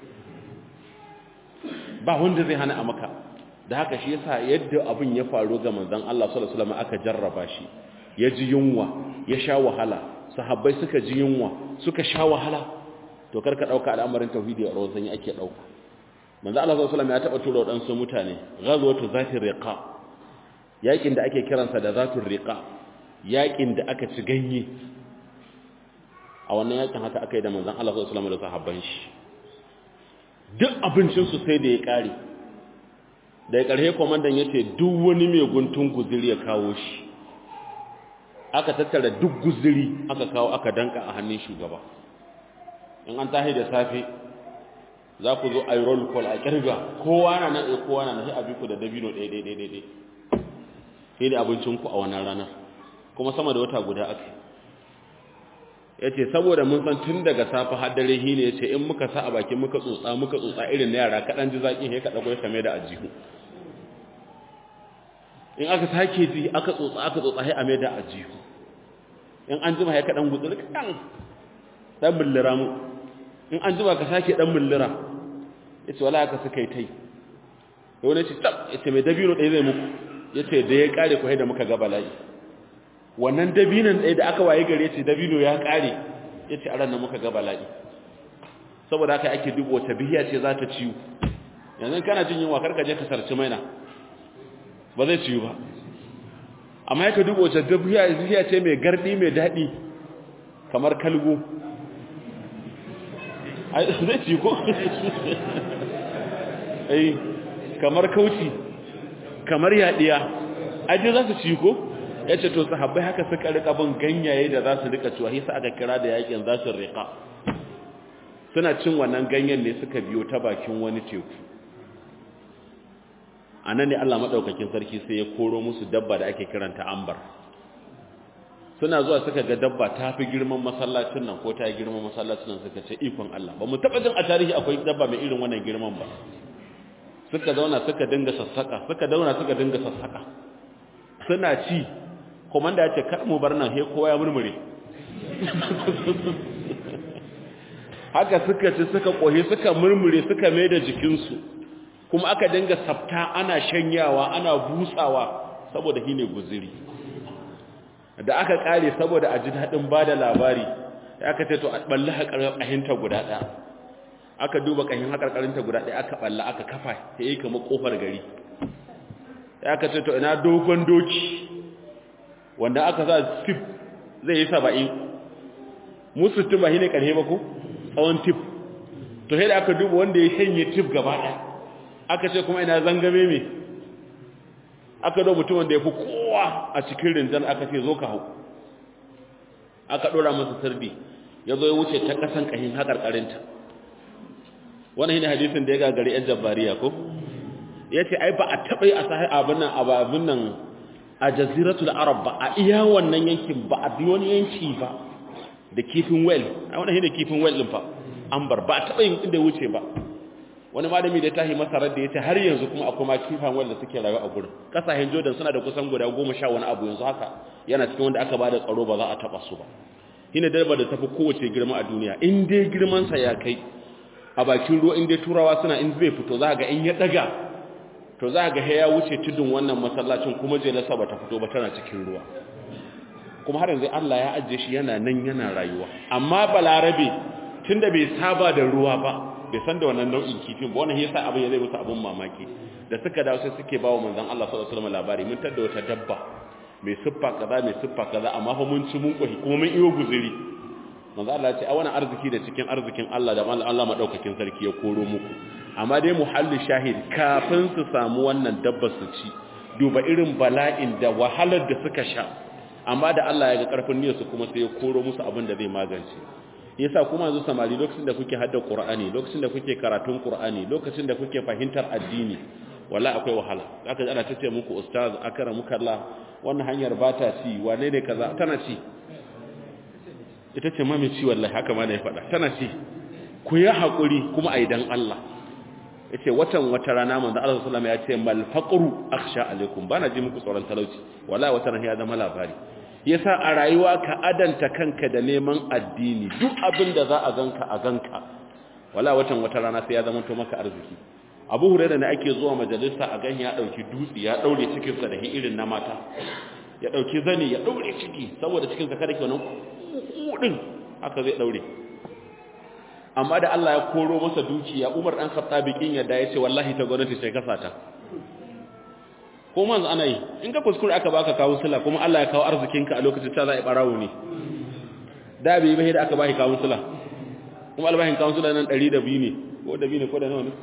ba wanda zai hana a maka da haka shi yasa yadda abin ya faru ga manzon Allah sallallahu alaihi wasallam aka jarraba shi ya ji yunwa ya sha wahala sahabbai suka ji yunwa suka sha wahala to karka dauka al'amarin tauhidi a rawan sanyi ake dauka manzo Allah sallallahu alaihi wasallam ya taba tura wadansu mutane ghazwatu zati riqa yakin da ake kiransa da zatur riqa yakin da aka ci ganye a wannan yakin haka aka yi da manzon Allah sallallahu alaihi wasallam da sahabban shi duk abincin su sai da ya kare da ya karhe komandan yace duk wani mai guntun guzuri ya kawo shi aka tattara duk guzuri aka kawo aka danka a hannun shugaba in an tahi da safe za ku zo a yi roll call a kirga kowa na nan ɗaya kowa na nan sai a bi ku da dabino ɗaya ɗaya ɗaya ɗaya sai da abincinku a wannan ranar kuma sama da wata guda aka ya ce saboda mun san tun daga safe har dare shi ne ya ce in muka sa a bakin muka tsotsa muka tsotsa irin na yara kaɗan ji zaƙi sai ka ɗago ya kame da ajihu in aka sake ji aka tsotsa aka tsotsa sai a mai da ajihu in an jima ya kaɗan gutsuri kaɗan ɗan bullira mu in an jima ka sake ɗan bullira ya ce wala aka suka yi ta yi da wani ce tab ya ce mai dabino ɗaya zai muku ya ce da ya ƙare ku da muka ga bala'i wannan dabinan ɗaya da aka waye gare ce dabino ya ƙare ya ce a ranar muka ga bala'i saboda haka ake dubo wata bihiya ce za ta ciwo yanzu kana jin yunwa karka je ka sarci maina ba zai ciwo ba amma yaka dubo wata bihiya ce mai gardi mai daɗi kamar kalgo zai ciwo ko ai kamar kauci kamar yaɗiya aje za su ciwo ko ya ce to sahabbai haka suka rika bin ganyaye da za su rika ciwa hisa aka kira da yakin za su rika suna cin wannan ganyen ne suka biyo ta bakin wani teku a nan ne allah maɗaukakin sarki sai ya koro musu dabba da ake kiranta ambar suna zuwa suka ga dabba ta fi girman masallacin nan ko ta yi girman masallacin nan suka ce ikon allah ba mu taɓa jin a tarihi akwai dabba mai irin wannan girman ba suka zauna suka dinga sassaka suka zauna suka dinga sassaka suna ci komanda ya ce kar mu bar nan he kowa ya murmure haka suka ci suka kohi suka murmure suka mai da jikinsu kuma aka dinga sabta ana shanyawa ana busawa saboda shi ne guziri da aka kare saboda a ji daɗin ba da labari aka ce to a ɓalli haƙarƙahinta guda ɗaya aka duba ƙahin haƙarƙarinta guda ɗaya aka ɓalla aka kafa ya yi kama ƙofar gari aka ce to ina dogon doki wanda aka sa tip zai yi saba'in musu tip ba shi ne ƙarhe ba ko tsawon tip to sai da aka duba wanda ya shanye tip gaba ɗaya aka ce kuma ina zangame me aka do mutum wanda ya fi kowa a cikin rinjan aka ce zo ka hau aka ɗora masa sirdi ya zo ya wuce ta ƙasan ƙahin haƙarƙarinta wannan shine hadisin da ya gagari yan jabbariya ko ya ce ai ba a taɓa yi a sahi abin nan abin nan a jaziratul arab ba a iya wannan yankin ba a bi wani yanki ba da kifin well a wannan shine kifin well din fa ambar ba a taɓa yin inda wuce ba wani malami da tahi masarar da ya ce har yanzu kuma akwai ma kifan well da suke rayuwa a gurin kasashen jordan suna da kusan guda goma sha wani abu yanzu haka yana cikin wanda aka ba da tsaro ba za a taɓa su ba shine darba da tafi kowace girma a duniya in dai girmansa ya kai a bakin ruwa in dai turawa suna in zai fito za ga in ya daga to za ga ya wuce tudun wannan masallacin kuma jelarsa ba ta fito ba tana cikin ruwa kuma har yanzu Allah ya ajiye shi yana nan yana rayuwa amma balarabe tunda bai saba da ruwa ba bai san da wannan nau'in kifin ba wannan yasa abin ya zai musu abin mamaki da suka dawo sai suke bawa manzon Allah sallallahu alaihi wasallam labari mun tada wata dabba mai siffa kaza mai siffa kaza amma fa mun ci mun kohi kuma mun iyo guzuri manzo Allah ya ce a wannan arziki da cikin arzikin Allah da Allah madaukakin sarki ya koro muku amma dai muhalli shahid kafin su samu wannan dabba su ci duba irin bala'in da wahalar da suka sha amma da Allah ya ga karfin niyyar su kuma sai ya koro musu abin da zai magance yasa kuma yanzu samari lokacin da kuke hadda Qur'ani lokacin da kuke karatun Qur'ani lokacin da kuke fahimtar addini wala akwai wahala zaka ji ana tace muku ustaz akramuka Allah wannan hanyar ba ta ci wane ne kaza tana ci ita ce ma mai ci wallahi haka ma da ya faɗa tana ci ku yi haƙuri kuma a idan Allah ya ce watan wata rana manzan Allah sallama ya ce malfaƙuru aksha alaikum ba na ji muku tsoron talauci wala wata rana ya zama labari ya sa a rayuwa ka adanta kanka da neman addini duk abin da za a ganka a ganka wala watan wata rana sai ya zama to maka arziki abu hurairah da ake zuwa majalisa a gan ya ɗauki dutse ya ɗaure cikinsa da irin na mata ya ɗauki zani ya ɗaure ciki saboda cikinsa kada ke wannan kudin haka zai daure amma da Allah ya koro masa dukiya Umar dan Khattabi kin yadda yace wallahi ta gwamnati sai kasa ta ko manzo ana yi in ka kuskure aka baka kawo sula kuma Allah ya kawo arzikinka a lokacin ta za a barawo ne da bai bai da aka baki kawo sula kuma albahin kawo sula nan 102 ne ko da bi ne ko da nawa ne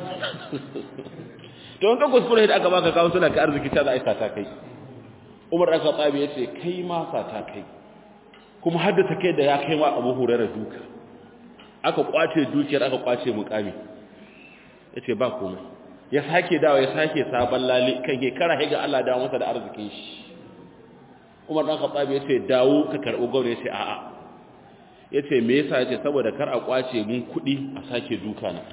to in ka kuskure da aka baka kawo sula ka arziki ta za a yi sata kai Umar dan Khattabi yace kai ma sata kai kuma haddata kai da ya kai wa abu hurara duka aka kwace dukiyar aka kwace mukami ya ce ba komai ya sake dawa ya sake sabon lali kan ke kara ga Allah dawo masa da arzikin shi umar dan khattabi ya ce dawo ka karɓi gwamnati ya ce a'a ya ce me yasa ya ce saboda kar a kwace mun kuɗi a sake duka na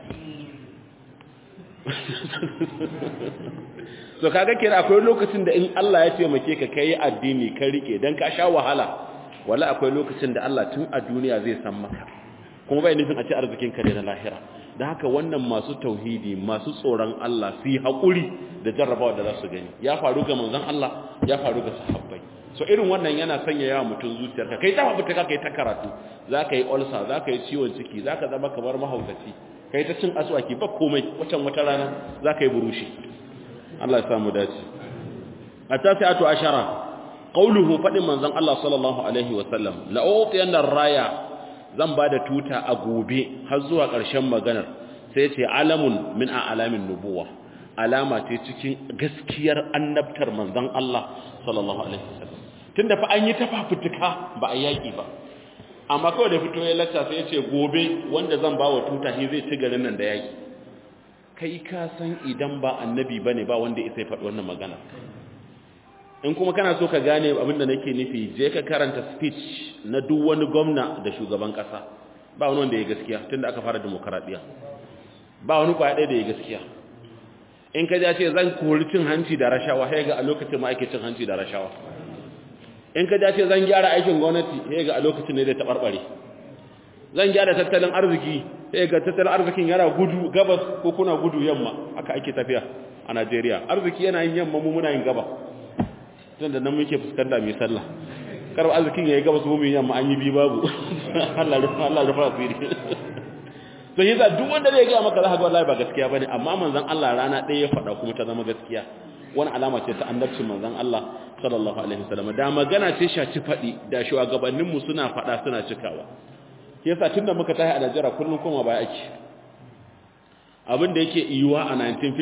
so kaga kira akwai lokacin da in Allah ya taimake ka kai addini ka rike dan ka sha wahala wala akwai lokacin da Allah tun a duniya zai san maka kuma bai nufin a ci arzikin ka ne na lahira da haka wannan masu tauhidi masu tsoron Allah su yi haƙuri da jarrabawa da za su gani ya faru ga manzon Allah ya faru ga sahabbai so irin wannan yana sanya yawa mutum zuciyarka kai ta fita kai ta karatu zaka yi ulcer zaka yi ciwon ciki zaka zama kamar mahaukaci kai ta cin aswaki ba komai wacan wata rana zaka yi burushi Allah ya samu dace atasi'atu ashara qauluhu fadin manzon Allah sallallahu alaihi wa sallam la utiyanna raya zan bada tuta a gobe har zuwa ƙarshen maganar sai ce alamun min a'lamin nubuwa alama ce cikin gaskiyar annabtar manzon Allah sallallahu alaihi wasallam tunda fa an yi tafafutuka ba a yaki ba amma kawai da fito ya lacca sai ya ce gobe wanda zan ba wa tuta shi zai ci garin nan da yaki kai ka san idan ba annabi bane ba wanda ya sai faɗi wannan magana in kuma kana so ka gane abin da nake nufi je ka karanta speech na duk wani gwamna da shugaban kasa ba wani wanda ya gaskiya tunda aka fara demokaradiyya ba wani kwaya ɗaya da ya gaskiya in ka ja ce zan kori cin hanci da rashawa sai ga a lokacin ma ake cin hanci da rashawa in ka ja ce zan gyara aikin gwamnati sai ga a lokacin ne zai taɓarɓare zan gyara tattalin arziki sai ga tattalin arzikin yana gudu gabas ko kuna gudu yamma haka ake tafiya a Najeriya arziki yana yin yamma mu muna yin gaba tun da nan muke fuskanta mai sallah kar arzikin yayi gabas mu mu yamma an yi bi babu Allah rufa Allah rufa asiri to yasa duk wanda zai ga maka za ka ga wallahi ba gaskiya bane amma manzon Allah rana ɗaya ya faɗa kuma ta zama gaskiya wani alama ce ta annabcin manzon Allah sallallahu alaihi wasallam da magana ce shaci faɗi da shugabannin mu suna faɗa suna cikawa yasa tunda muka tahi a Najeriya kullun kuma baya ake abin da yake iyuwa a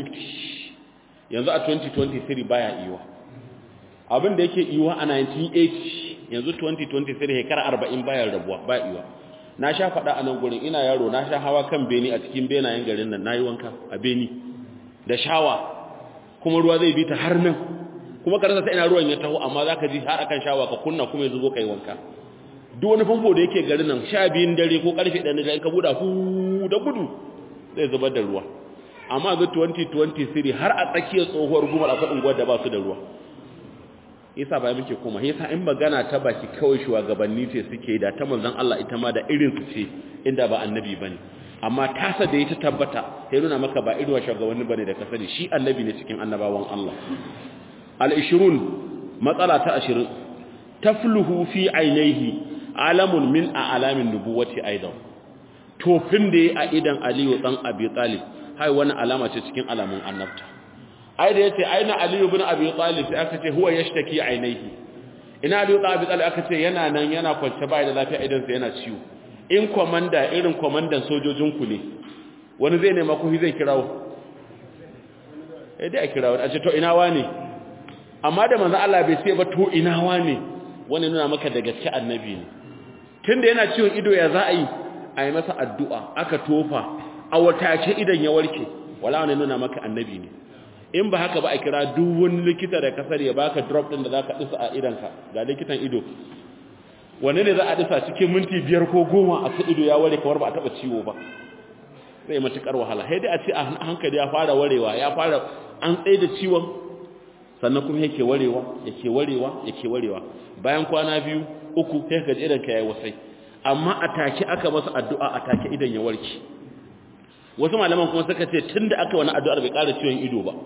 1950 yanzu a 2023 baya iyuwa abin da yake iyuwa a 1980 yanzu 2023 shekara 40 baya rabuwa ba iyuwa na sha faɗa a nan gurin ina yaro na sha hawa kan beni a cikin benayen garin nan nayi wanka a beni da shawa kuma ruwa zai bi ta har nan kuma ka rasa ta ina ruwan ya taho amma zaka ji har akan shawa ka kunna kuma ya zubo kai wanka duk wani famfo da yake garin nan sha biyun dare ko karfe ɗan dare ka buɗa hu da gudu zai zubar da ruwa amma ga 2023 har a tsakiyar tsohuwar gumar akwai unguwar da ba su da ruwa yasa ba muke koma yasa in magana ta baki kawai shugabanni ce suke da ta manzon Allah ita ma da irin su ce inda ba annabi bane amma tasa da ita tabbata sai nuna maka ba irin shugabanni bane da ka sani shi annabi ne cikin annabawan Allah al-20 matsala ta 20 tafluhu fi ainihi alamun min a'lamin nubuwati aidan tofin da ya a idan Aliyu dan Abi Talib hai wani alama ce cikin alamun annabta ai da yace aina Aliyu ibn Abi Talib sai aka ce huwa yashtaki ainihi ina Aliyu ibn Abi Talib aka ce yana nan yana kwance bai da lafiya idan sa yana ciwo in komanda irin komandan sojojin ku ne wani zai nema ku zai kirawo eh dai a kirawo a ce to ina wane amma da manzo Allah bai ce ba to ina wane wani nuna maka da gaske annabi ne tunda yana ciwon ido ya za a yi a yi masa addu'a aka tofa a watace idan ya warke wala wani nuna maka annabi ne in ba haka ba a kira duk wani likita da kasar ya baka drop din da za ka ɗisa a idanka ga likitan ido wanne ne za a ɗisa cikin minti biyar ko goma a kan ido ya ware kamar ba a taɓa ciwo ba zai matuƙar wahala sai dai a ce a hankali ya fara warewa ya fara an tsaye da ciwon sannan kuma yake warewa yake warewa yake warewa bayan kwana biyu uku sai ka ji idan ka yayi wasai amma a take aka masa addu'a a take idan ya warke wasu malaman kuma suka ce tunda aka wani addu'ar bai ƙara ciwon ido ba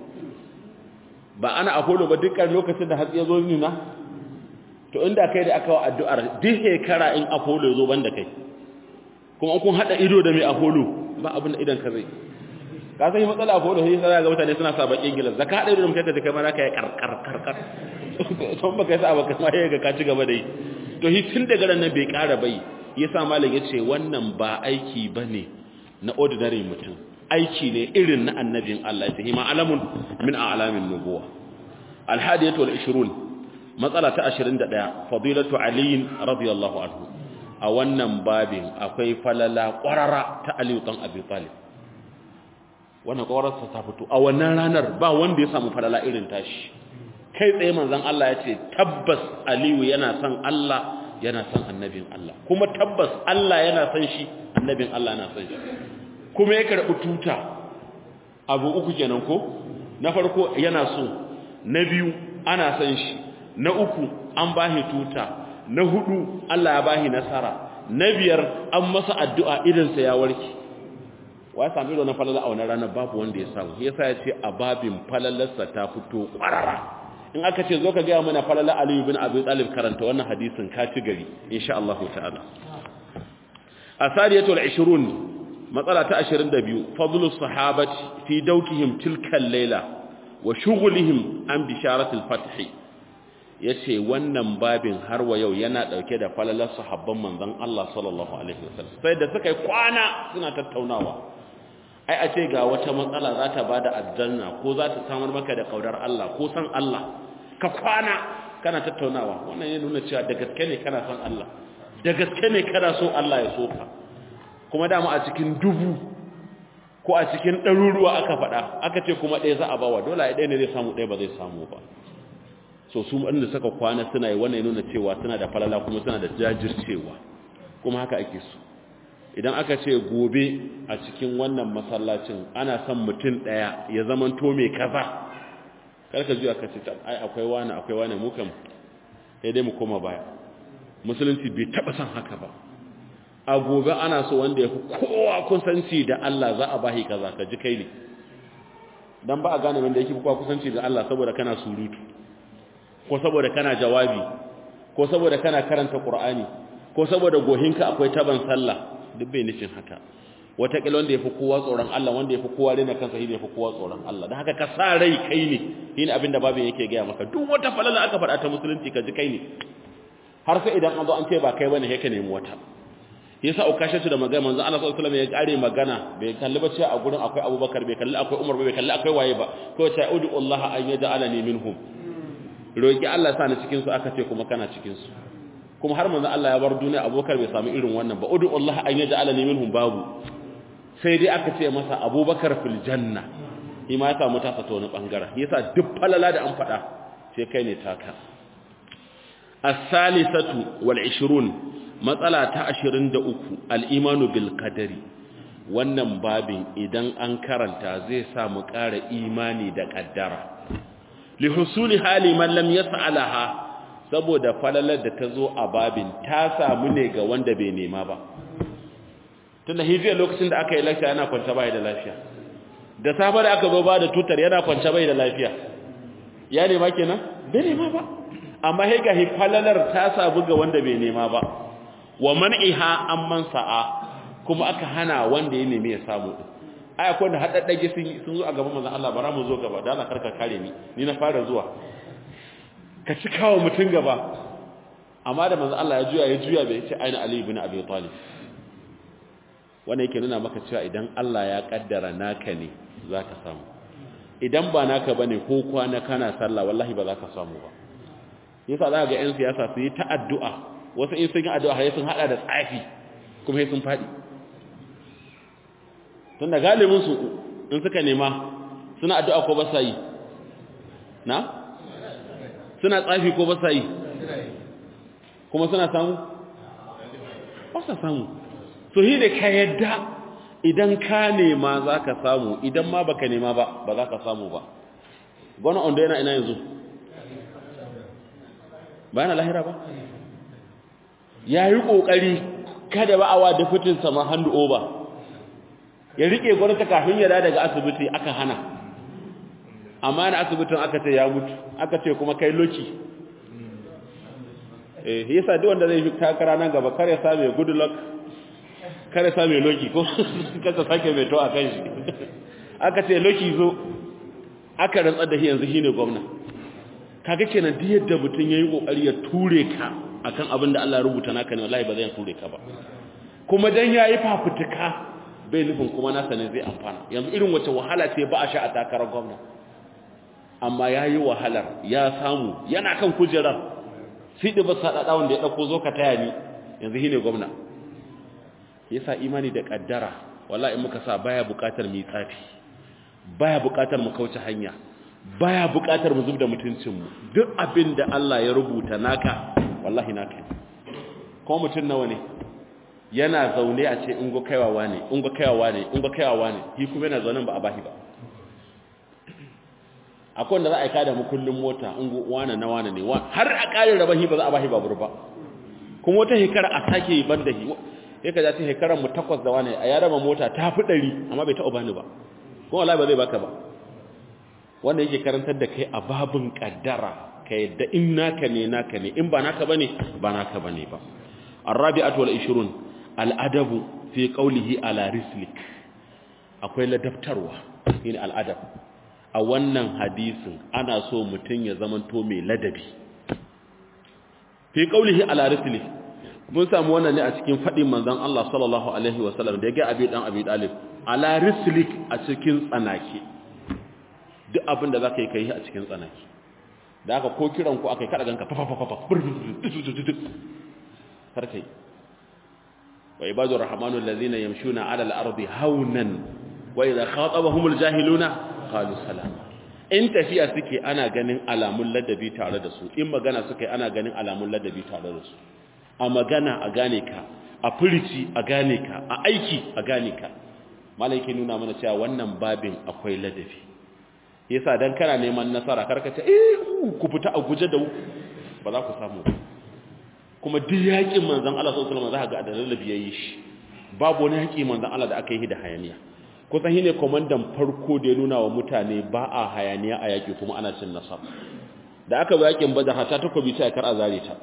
ba ana apollo ba dukkan lokacin da hatsi ya zo nuna to inda kai da aka wa addu'ar duk shekara in apollo ya zo banda kai kuma kun hada ido da mai apollo ba abin da idan ka zai ka san matsala apollo sai sai ga mutane suna sa bakin gilas zaka hada ido da mutane da kai ma zaka yi karkar karkar son baka yi sa baka ma yaga ka ci gaba da yi to shi tun daga ran nan bai ƙara bai yasa malam yace wannan ba aiki bane na ordinary mutum aiki ne irin na annabin Allah yace hima alamun min a'lamin nubuwa alhadiyatu wal 20 matsala ta 21 fadilatu ali radiyallahu anhu a wannan babin akwai falala qarara ta ali dan abi talib wannan qararsa ta fito a wannan ranar ba wanda ya samu falala irin tashi kai tsaye manzon Allah ya ce tabbas Aliyu yana son Allah yana son annabin Allah kuma tabbas Allah yana son shi annabin Allah yana son shi kuma ya karɓi tuta abu uku kenan ko na farko yana so na biyu ana son shi na uku an bashi tuta na hudu Allah ya bashi nasara na biyar an masa addu'a idansa ya warke wa ya sami na falala a wannan ranar babu wanda ya samu yasa ya ce a babin falalarsa ta fito ƙwarara in aka ce zo ka gaya mana falala aliyu bin abi talib karanta wannan hadisin ka ci gari insha Allah ta'ala asariyatul 20 matsala ta 22 fadlus sahabati fi dawkihim tilka layla wa shughlihim an bisharatil fath yace wannan babin har wa yau yana dauke da falalar sahabban manzon Allah sallallahu alaihi wasallam sai da suka yi kwana suna tattaunawa ai a ce ga wata matsala za ta bada aljanna ko za ta samar maka da kaudar Allah ko san Allah ka kwana kana tattaunawa wannan ya nuna cewa da gaske ne kana san Allah da gaske ne kana so Allah ya so ka kuma dama a cikin dubu ko a cikin ɗaruruwa aka faɗa aka ce kuma ɗaya za a bawa dole a ɗaya ne zai samu ɗaya ba zai samu ba so su wanda suka kwana suna yi wannan ya nuna cewa suna da falala kuma suna da jajircewa kuma haka ake so idan aka ce gobe a cikin wannan masallacin ana son mutum ɗaya ya zaman to mai kaza karka zuwa ka ce ai akwai wani akwai wani mu kan sai dai mu koma baya musulunci bai taɓa son haka ba a gobe ana so wanda ya fi kowa kusanci da Allah za a bahi kaza ka ji kai ne dan ba a gane wanda yake fi kowa kusanci da Allah saboda kana surutu ko saboda kana jawabi ko saboda kana karanta Qur'ani ko saboda gohinka akwai taban sallah duk bai nufin haka wataƙila wanda ya fi kowa tsoron Allah wanda ya fi kowa rena kansa shi ne ya fi kowa tsoron Allah don haka ka sa rai kai ne shi ne abin da babin yake gaya maka duk wata falala aka faɗa ta musulunci ka ji kai ne har sai idan an zo an ce ba kai bane sai ka nemi wata yasa ukashatu da magana manzo Allah sallallahu alaihi wasallam ya kare magana bai kalli ba cewa a gurin akwai Abubakar bai kalli akwai Umar bai kalli akwai waye ba ko ta udu Allah an yaj'alani minhum roki Allah sa ni cikin su aka ce kuma kana cikin su kuma har manzo Allah ya bar duniya Abubakar bai samu irin wannan ba udu Allah an yaj'alani minhum babu sai dai aka ce masa Abubakar fil janna shi ma ya samu tasa ta wani bangaren yasa duk falala da an faɗa sai kai ne taka as-salisatu wal 20 matsala ta 23 al-imanu bil qadari wannan babin idan an karanta zai sa mu ƙara imani da kaddara li husuli hali man lam yas'alaha saboda falalar da ta zo a babin ta samu ne ga wanda bai nema ba tunda hijiyar lokacin da aka yi lafiya yana kwanta bai da lafiya da safe da aka zo ba da tutar yana kwanta bai da lafiya ya nema kenan bai nema ba amma sai ga falalar ta samu ga wanda bai nema ba wa man'iha amman sa'a kuma aka hana wanda ya nemi ya samu ai akwai da haddadage sun sun zo a gaban manzon Allah bara mu zo gaba da Allah karka kare ni ni na fara zuwa ka ci kawo mutun gaba amma da manzon Allah ya juya ya juya bai ce aina Ali ibn Abi Talib wannan yake nuna maka cewa idan Allah ya kaddara naka ne zaka samu idan ba naka bane ko kwana kana sallah wallahi ba za ka samu ba yasa za ga yan siyasa su yi ta addu'a wasu in sun yi addu'a sai sun hada da tsafi kuma sai sun fadi tun da galibin su in suka nema suna addu'a ko ba sa yi na suna tsafi ko ba sa yi kuma suna samu ba sa samu so shi da ka yadda idan ka nema za ka samu idan ma baka nema ba ba za ka samu ba gwana ondo yana ina yanzu ba yana lahira ba ya yi ƙoƙari kada ba awa da fitin sama hannu over ya riƙe gwamnati kafin ya daga asibiti aka hana amma na asibitin aka ce ya mutu aka ce kuma kai loki eh yasa duk wanda zai fi takara nan gaba kare sa mai good luck kare sa mai loki ko kasa sake mai to a kan shi aka ce loki zo aka rantsar da shi yanzu shine gwamna kaga kenan duk yadda mutun yayi kokari ya ture ka akan abin da Allah ya rubuta naka ne wallahi ba zai ture ka ba kuma dan yayi fafutuka bai nufin kuma nasa ne zai amfana yanzu irin wace wahala ce ba a sha a takarar gwamna amma yayi wahalar ya samu yana kan kujerar sidi ba sadada wanda ya dauko zo ka taya ni yanzu shine gwamna yasa imani da kaddara wallahi in muka sa baya bukatar mu tsafi baya bukatar mu kauce hanya baya bukatar mu zubda mutuncin mu duk abin da Allah ya rubuta naka wallahi naka ko mutun nawa ne yana zaune a ce in go kaiwawa ne in go kaiwawa ne in go kaiwawa ne shi kuma yana zaune ba a bahi ba akwai wanda za a aika da mu kullum mota in go wane na wane ne har a ƙarin rabahi ba za a bahi babur ba kuma wata hekara a sake yi banda shi sai ka ta hekarar mu takwas da wane a ya raba mota ta fi ɗari amma bai taɓa bani ba kuma wallahi ba zai baka ba wanda yake karantar da kai a babin kaddara ka yadda in naka ne naka ne in ba naka bane ba naka bane ba arabi'atu wal 20 al adabu fi qawlihi ala rislik akwai ladabtarwa shine al adab a wannan hadisin ana so mutun ya zamanto mai ladabi fi qawlihi ala rislik mun samu wannan ne a cikin fadin manzon Allah sallallahu alaihi wasallam da ya ga abi dan abi dalib ala rislik a cikin tsanaki duk abin da zaka yi kai a cikin tsanaki da aka ko kiran ku akai kada ganka fafafafafa karkai wa ibadur rahmanul ladina yamshuna ala al-ardi haunan wa idha khatabahumul jahiluna qalu salama in tafiya suke ana ganin alamun ladabi tare da su in magana suke ana ganin alamun ladabi tare da su a magana a gane ka a furici a gane ka a aiki a gane ka malaiki nuna mana cewa wannan babin akwai ladabi yasa dan kana neman nasara karka ce eh ku fita a guje da ba za ku samu kuma duk yakin manzon Allah sallallahu alaihi wasallam za ka ga da ladabi yayi shi babu wani yaki manzon Allah da aka yi da hayaniya kusan shine komandan farko da ya nuna wa mutane ba a hayaniya a yaki kuma ana cin nasara da aka bi yakin badar hata takobi sai kar a zare ta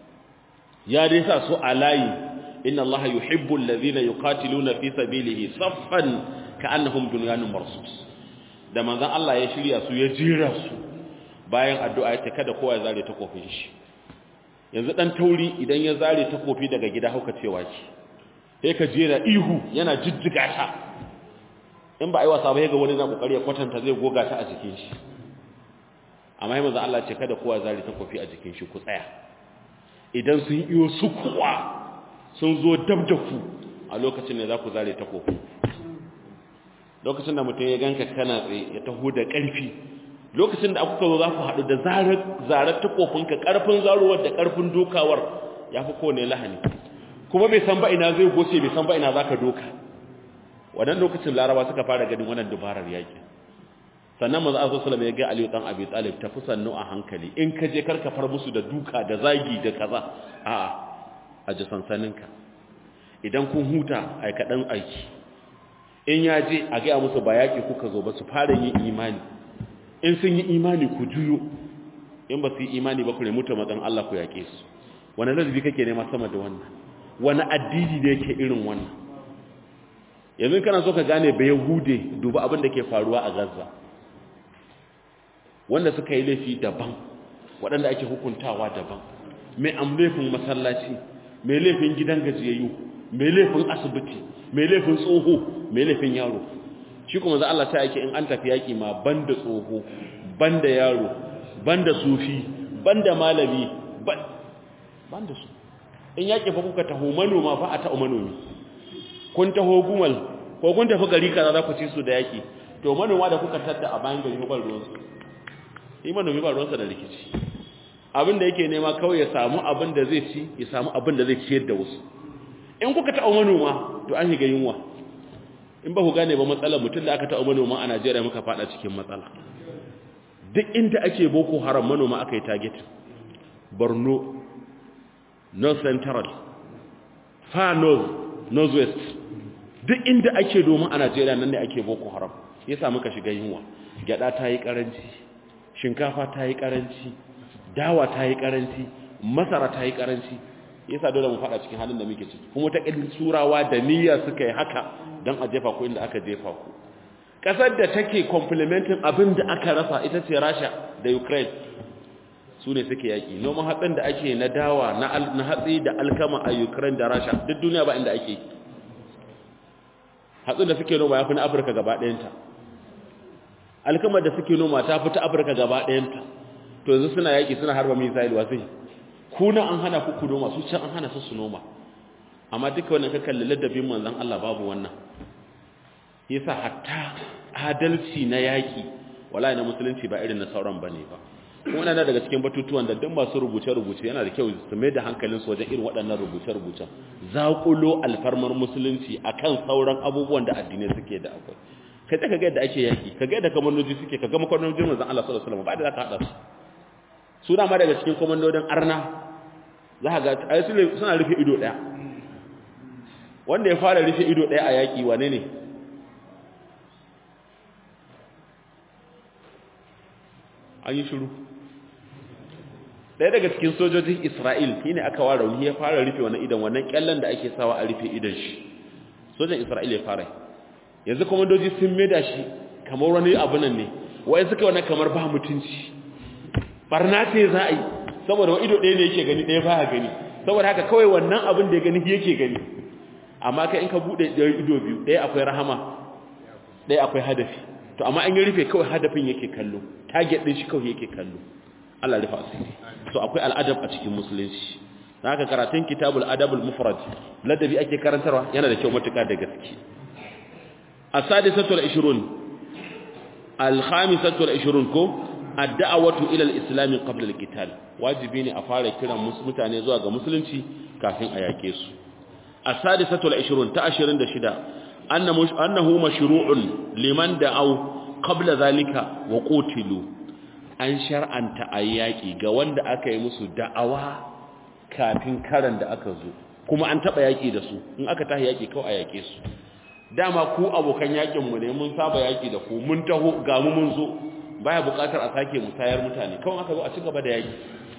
ya dai sa su alayi inna allaha yuhibbu alladhina yuqatiluna fi sabilihi saffan ka'annahum bunyanun marsus da manzon Allah ya shirya su ya jira su bayan addu'a ya ce kada kowa ya zare takofin shi yanzu dan tauri idan ya zare takofi daga gida hauka cewa ki sai ka jera ihu yana jijjiga ta in ba ai wasa ba ga wani na kokari ya kwatanta zai goga ta a jikin shi amma manzon Allah ya ce kada kowa ya zare takofi a jikin shi ku tsaya idan sun iyo su kuwa sun zo dab da ku a lokacin ne za ku zare takofi lokacin da mutum ya ganka kana tsaye ya taho da ƙarfi lokacin da aka zo za ku haɗu da zarar takofinka ƙarfin zarowar da ƙarfin dokawar ya fi kowane lahani kuma bai san ba ina zai goce bai san ba ina za ka doka wannan lokacin laraba suka fara ganin wannan dubarar yaƙi sannan maza a sosalam ya ga aliyu ɗan abi talib tafi sannu a hankali in ka je karka far musu da duka da zagi da kaza a'a a ji sansaninka idan kun huta a kaɗan aiki in ya je a gaya musu ba yaƙi kuka zo ba su fara yin imani in sun yi imani ku juyo in ba su yi imani ba ku nemi taimakon Allah ku yaƙe su wani ladabi kake nema sama da wannan wani addini da yake irin wannan yanzu kana so ka gane ba yahude duba abin da ke faruwa a gaza wanda suka yi laifi daban waɗanda ake hukuntawa daban mai amlaifin masallaci mai laifin gidan gajiyayyu mai laifin asibiti mai laifin tsoho mai laifin yaro shi kuma za Allah ta yake in an tafi yaki ma banda tsoho banda yaro banda sufi banda malami banda su in yaki fa kuka taho manoma fa a ta'u manomi kun taho gumal ko kun tafi gari kaza za ku ci su da yaki to manoma da kuka tadda a bayan gari ba ruwansu yi manomi ba ruwansa da rikici abin da yake nema kawai ya samu abin da zai ci ya samu abin da zai ciyar da wasu in kuka ta'u manoma to an shiga yunwa in ba ku gane ba matsalar mutum da aka ta'u manoma a Najeriya muka fada cikin matsala duk inda ake boko haram manoma aka yi target Borno North Central Far North Northwest duk inda ake domin a Najeriya nan ne ake boko haram yasa muka shiga yunwa gyada ta yi karanci shinkafa ta yi karanci dawa ta yi karanci masara ta yi karanci yasa dole mu fada cikin halin da muke ciki kuma ta kallin surawa da niyya suka yi haka dan a jefa ku inda aka jefa ku kasar da take complementing abin da aka rasa ita ce Russia da Ukraine su ne suke yaki noman hatsin da ake na dawa na hatsi da alkama a Ukraine da Russia duk duniya ba inda ake hatsin da suke noma yafi na Afirka gaba ɗayanta alkamar da suke noma ta fita Afirka gaba ɗayanta to yanzu suna yaki suna harba missile wasai kuna an hana ku ku noma su can an hana su su noma amma duka wannan ka kalli ladabin manzon Allah babu wannan yasa hatta adalci na yaki wallahi na musulunci ba irin na sauran bane ba kuma yana daga cikin batutuwan da duk masu rubuce rubuce yana da kyau su mai da hankalin su wajen irin waɗannan rubuce rubucen zaƙulo alfarmar musulunci akan sauran abubuwan da addinai suke da akwai ka ka ga yadda ake yaki ka ga yadda kamandoji suke ka ga makwanojin manzon Allah sallallahu alaihi wasallam ba da zaka hada su suna ma daga cikin komandodin arna za ka ga ai suna rufe ido daya wanda ya fara rufe ido daya a yaki wane ne an yi shiru ɗaya daga cikin sojojin isra'il shi ne aka ware wani ya fara rufe wani idan wannan kyallen da ake sawa a rufe idan shi sojan isra'il ya fara yanzu kwamandoji sun maida shi kamar wani abu nan ne wai suka wani kamar ba mutunci barna ce za a yi saboda wa ido ɗaya ne yake gani ɗaya ba gani saboda haka kawai wannan abin da ya gani yake gani amma kai in ka buɗe ɗaya ido biyu ɗaya akwai rahama ɗaya akwai hadafi to amma an yi rufe kawai hadafin yake kallo target ɗin shi kawai yake kallo Allah rufa asiri so akwai al'adab a cikin musulunci haka karatun kitabul adabul mufrad ladabi ake karantarwa yana da kyau matuƙa da gaske as-sadisatul 20 al-khamisatul 20 ko ad-da'watu ila al-islam qabla al-qital wajibi ne a fara kiran mutane zuwa ga musulunci kafin a yake su as-sadisatul 20 ta 26 annahu mashru'un liman da'aw qabla zalika wa qutilu an shar'anta ayyaki ga wanda aka yi musu da'awa kafin karan da aka zo kuma an taba yaki da su in aka tahi yaki kawai a yake su dama ku abokan yakin mu ne mun saba yaki da ku mun taho ga mu mun zo baya bukatar a sake musayar mutane kawai aka zo a cigaba da yaki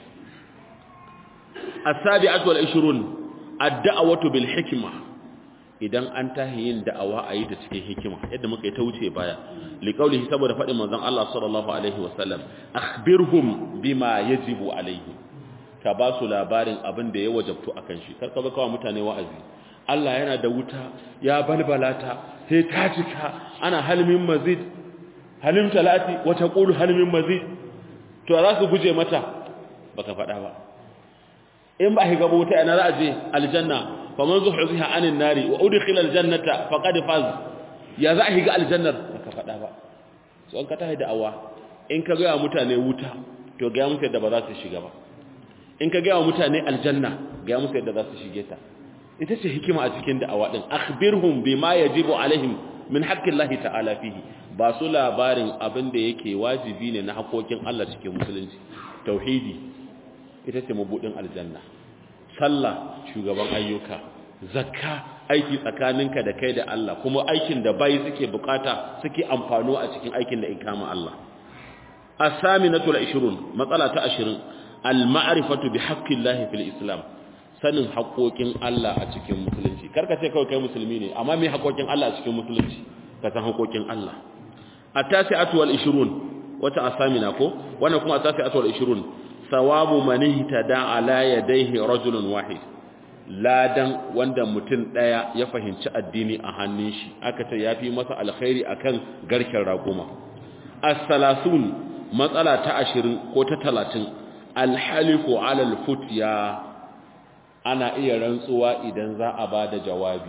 as-sabi'atu wal 20 ad-da'watu bil hikma idan an tahi yin da'awa a yi ta cikin hikima yadda muka yi ta wuce baya liqaulihi saboda fadin manzon Allah sallallahu alaihi wasallam akhbirhum bima yajibu alaihi ka ba su labarin abin da ya wajabtu akan shi kar ka ba kawai mutane wa'azi Allah yana da wuta ya balbalata sai ta cika ana halmin mazid halim talati wa taqulu halmin mazid to za su guje mata baka faɗa ba in ba higa wuta ina za a je aljanna faman zuhziha anin nari wa udkhila aljannata faqad faz ya za a higa aljannar baka faɗa ba so an ka tahi da awa in ka ga mutane wuta to ga musu yadda ba za su shiga ba in ka ga mutane aljanna ga musu yadda za su shige ta ita ce hikima a cikin da'awa din akhbirhum bima yajibu alaihim min haqqillahi ta'ala fihi ba su labarin abin da yake wajibi ne na hakokin Allah cikin musulunci tauhidi ita ce mabudin aljanna sallah shugaban ayyuka zakka aiki tsakaninka da kai da Allah kuma aikin da bai suke bukata suke amfano a cikin aikin da ikama Allah as-saminatu al-20 matsala ta 20 al-ma'rifatu bi haqqillahi fil islam sanin haƙoƙin Allah a cikin musulunci karka ce kawai kai musulmi ne amma me haƙoƙin Allah a cikin musulunci ka san haƙoƙin Allah at-tasi'atu wal-20 wata asamina ko wannan kuma at-tasi'atu wal-20 sawabu man ihtada ala yadayhi rajulun wahid ladan wanda mutum daya ya fahimci addini a hannun shi aka ce yafi masa alkhairi akan garken raguma as-salasun matsala ta 20 ko ta 30 al-halifu ala al-futya ana iya rantsuwa idan za a bada jawabi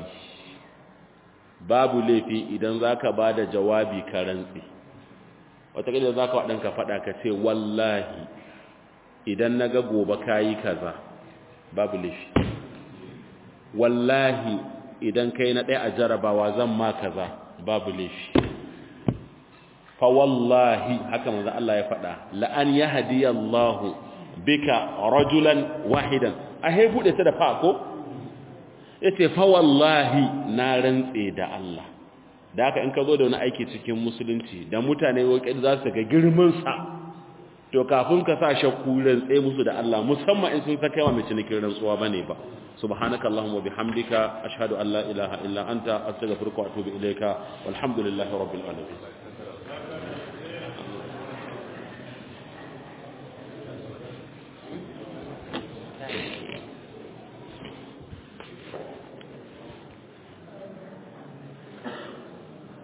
babu laifi idan zaka bada jawabi ka rantsi wata kila zaka wadanka fada ka ce wallahi idan na ga gobe kayi kaza babu laifi wallahi idan kai na ɗaya a jarabawa zan ma kaza babu laifi fa wallahi haka manzo Allah ya faɗa la an yahdiyallahu bika rajulan wahidan a he bude ta da fa ko yace fa wallahi na rantse da Allah da haka in ka zo da wani aiki cikin musulunci da mutane wakil za su ga girman sa to kafin ka sa shakku rantse musu da Allah musamman in sun saka yawa mai cinikin rantsuwa bane ba subhanakallahumma bihamdika ashhadu an la ilaha illa anta astaghfiruka wa atubu ilayka walhamdulillahi rabbil alamin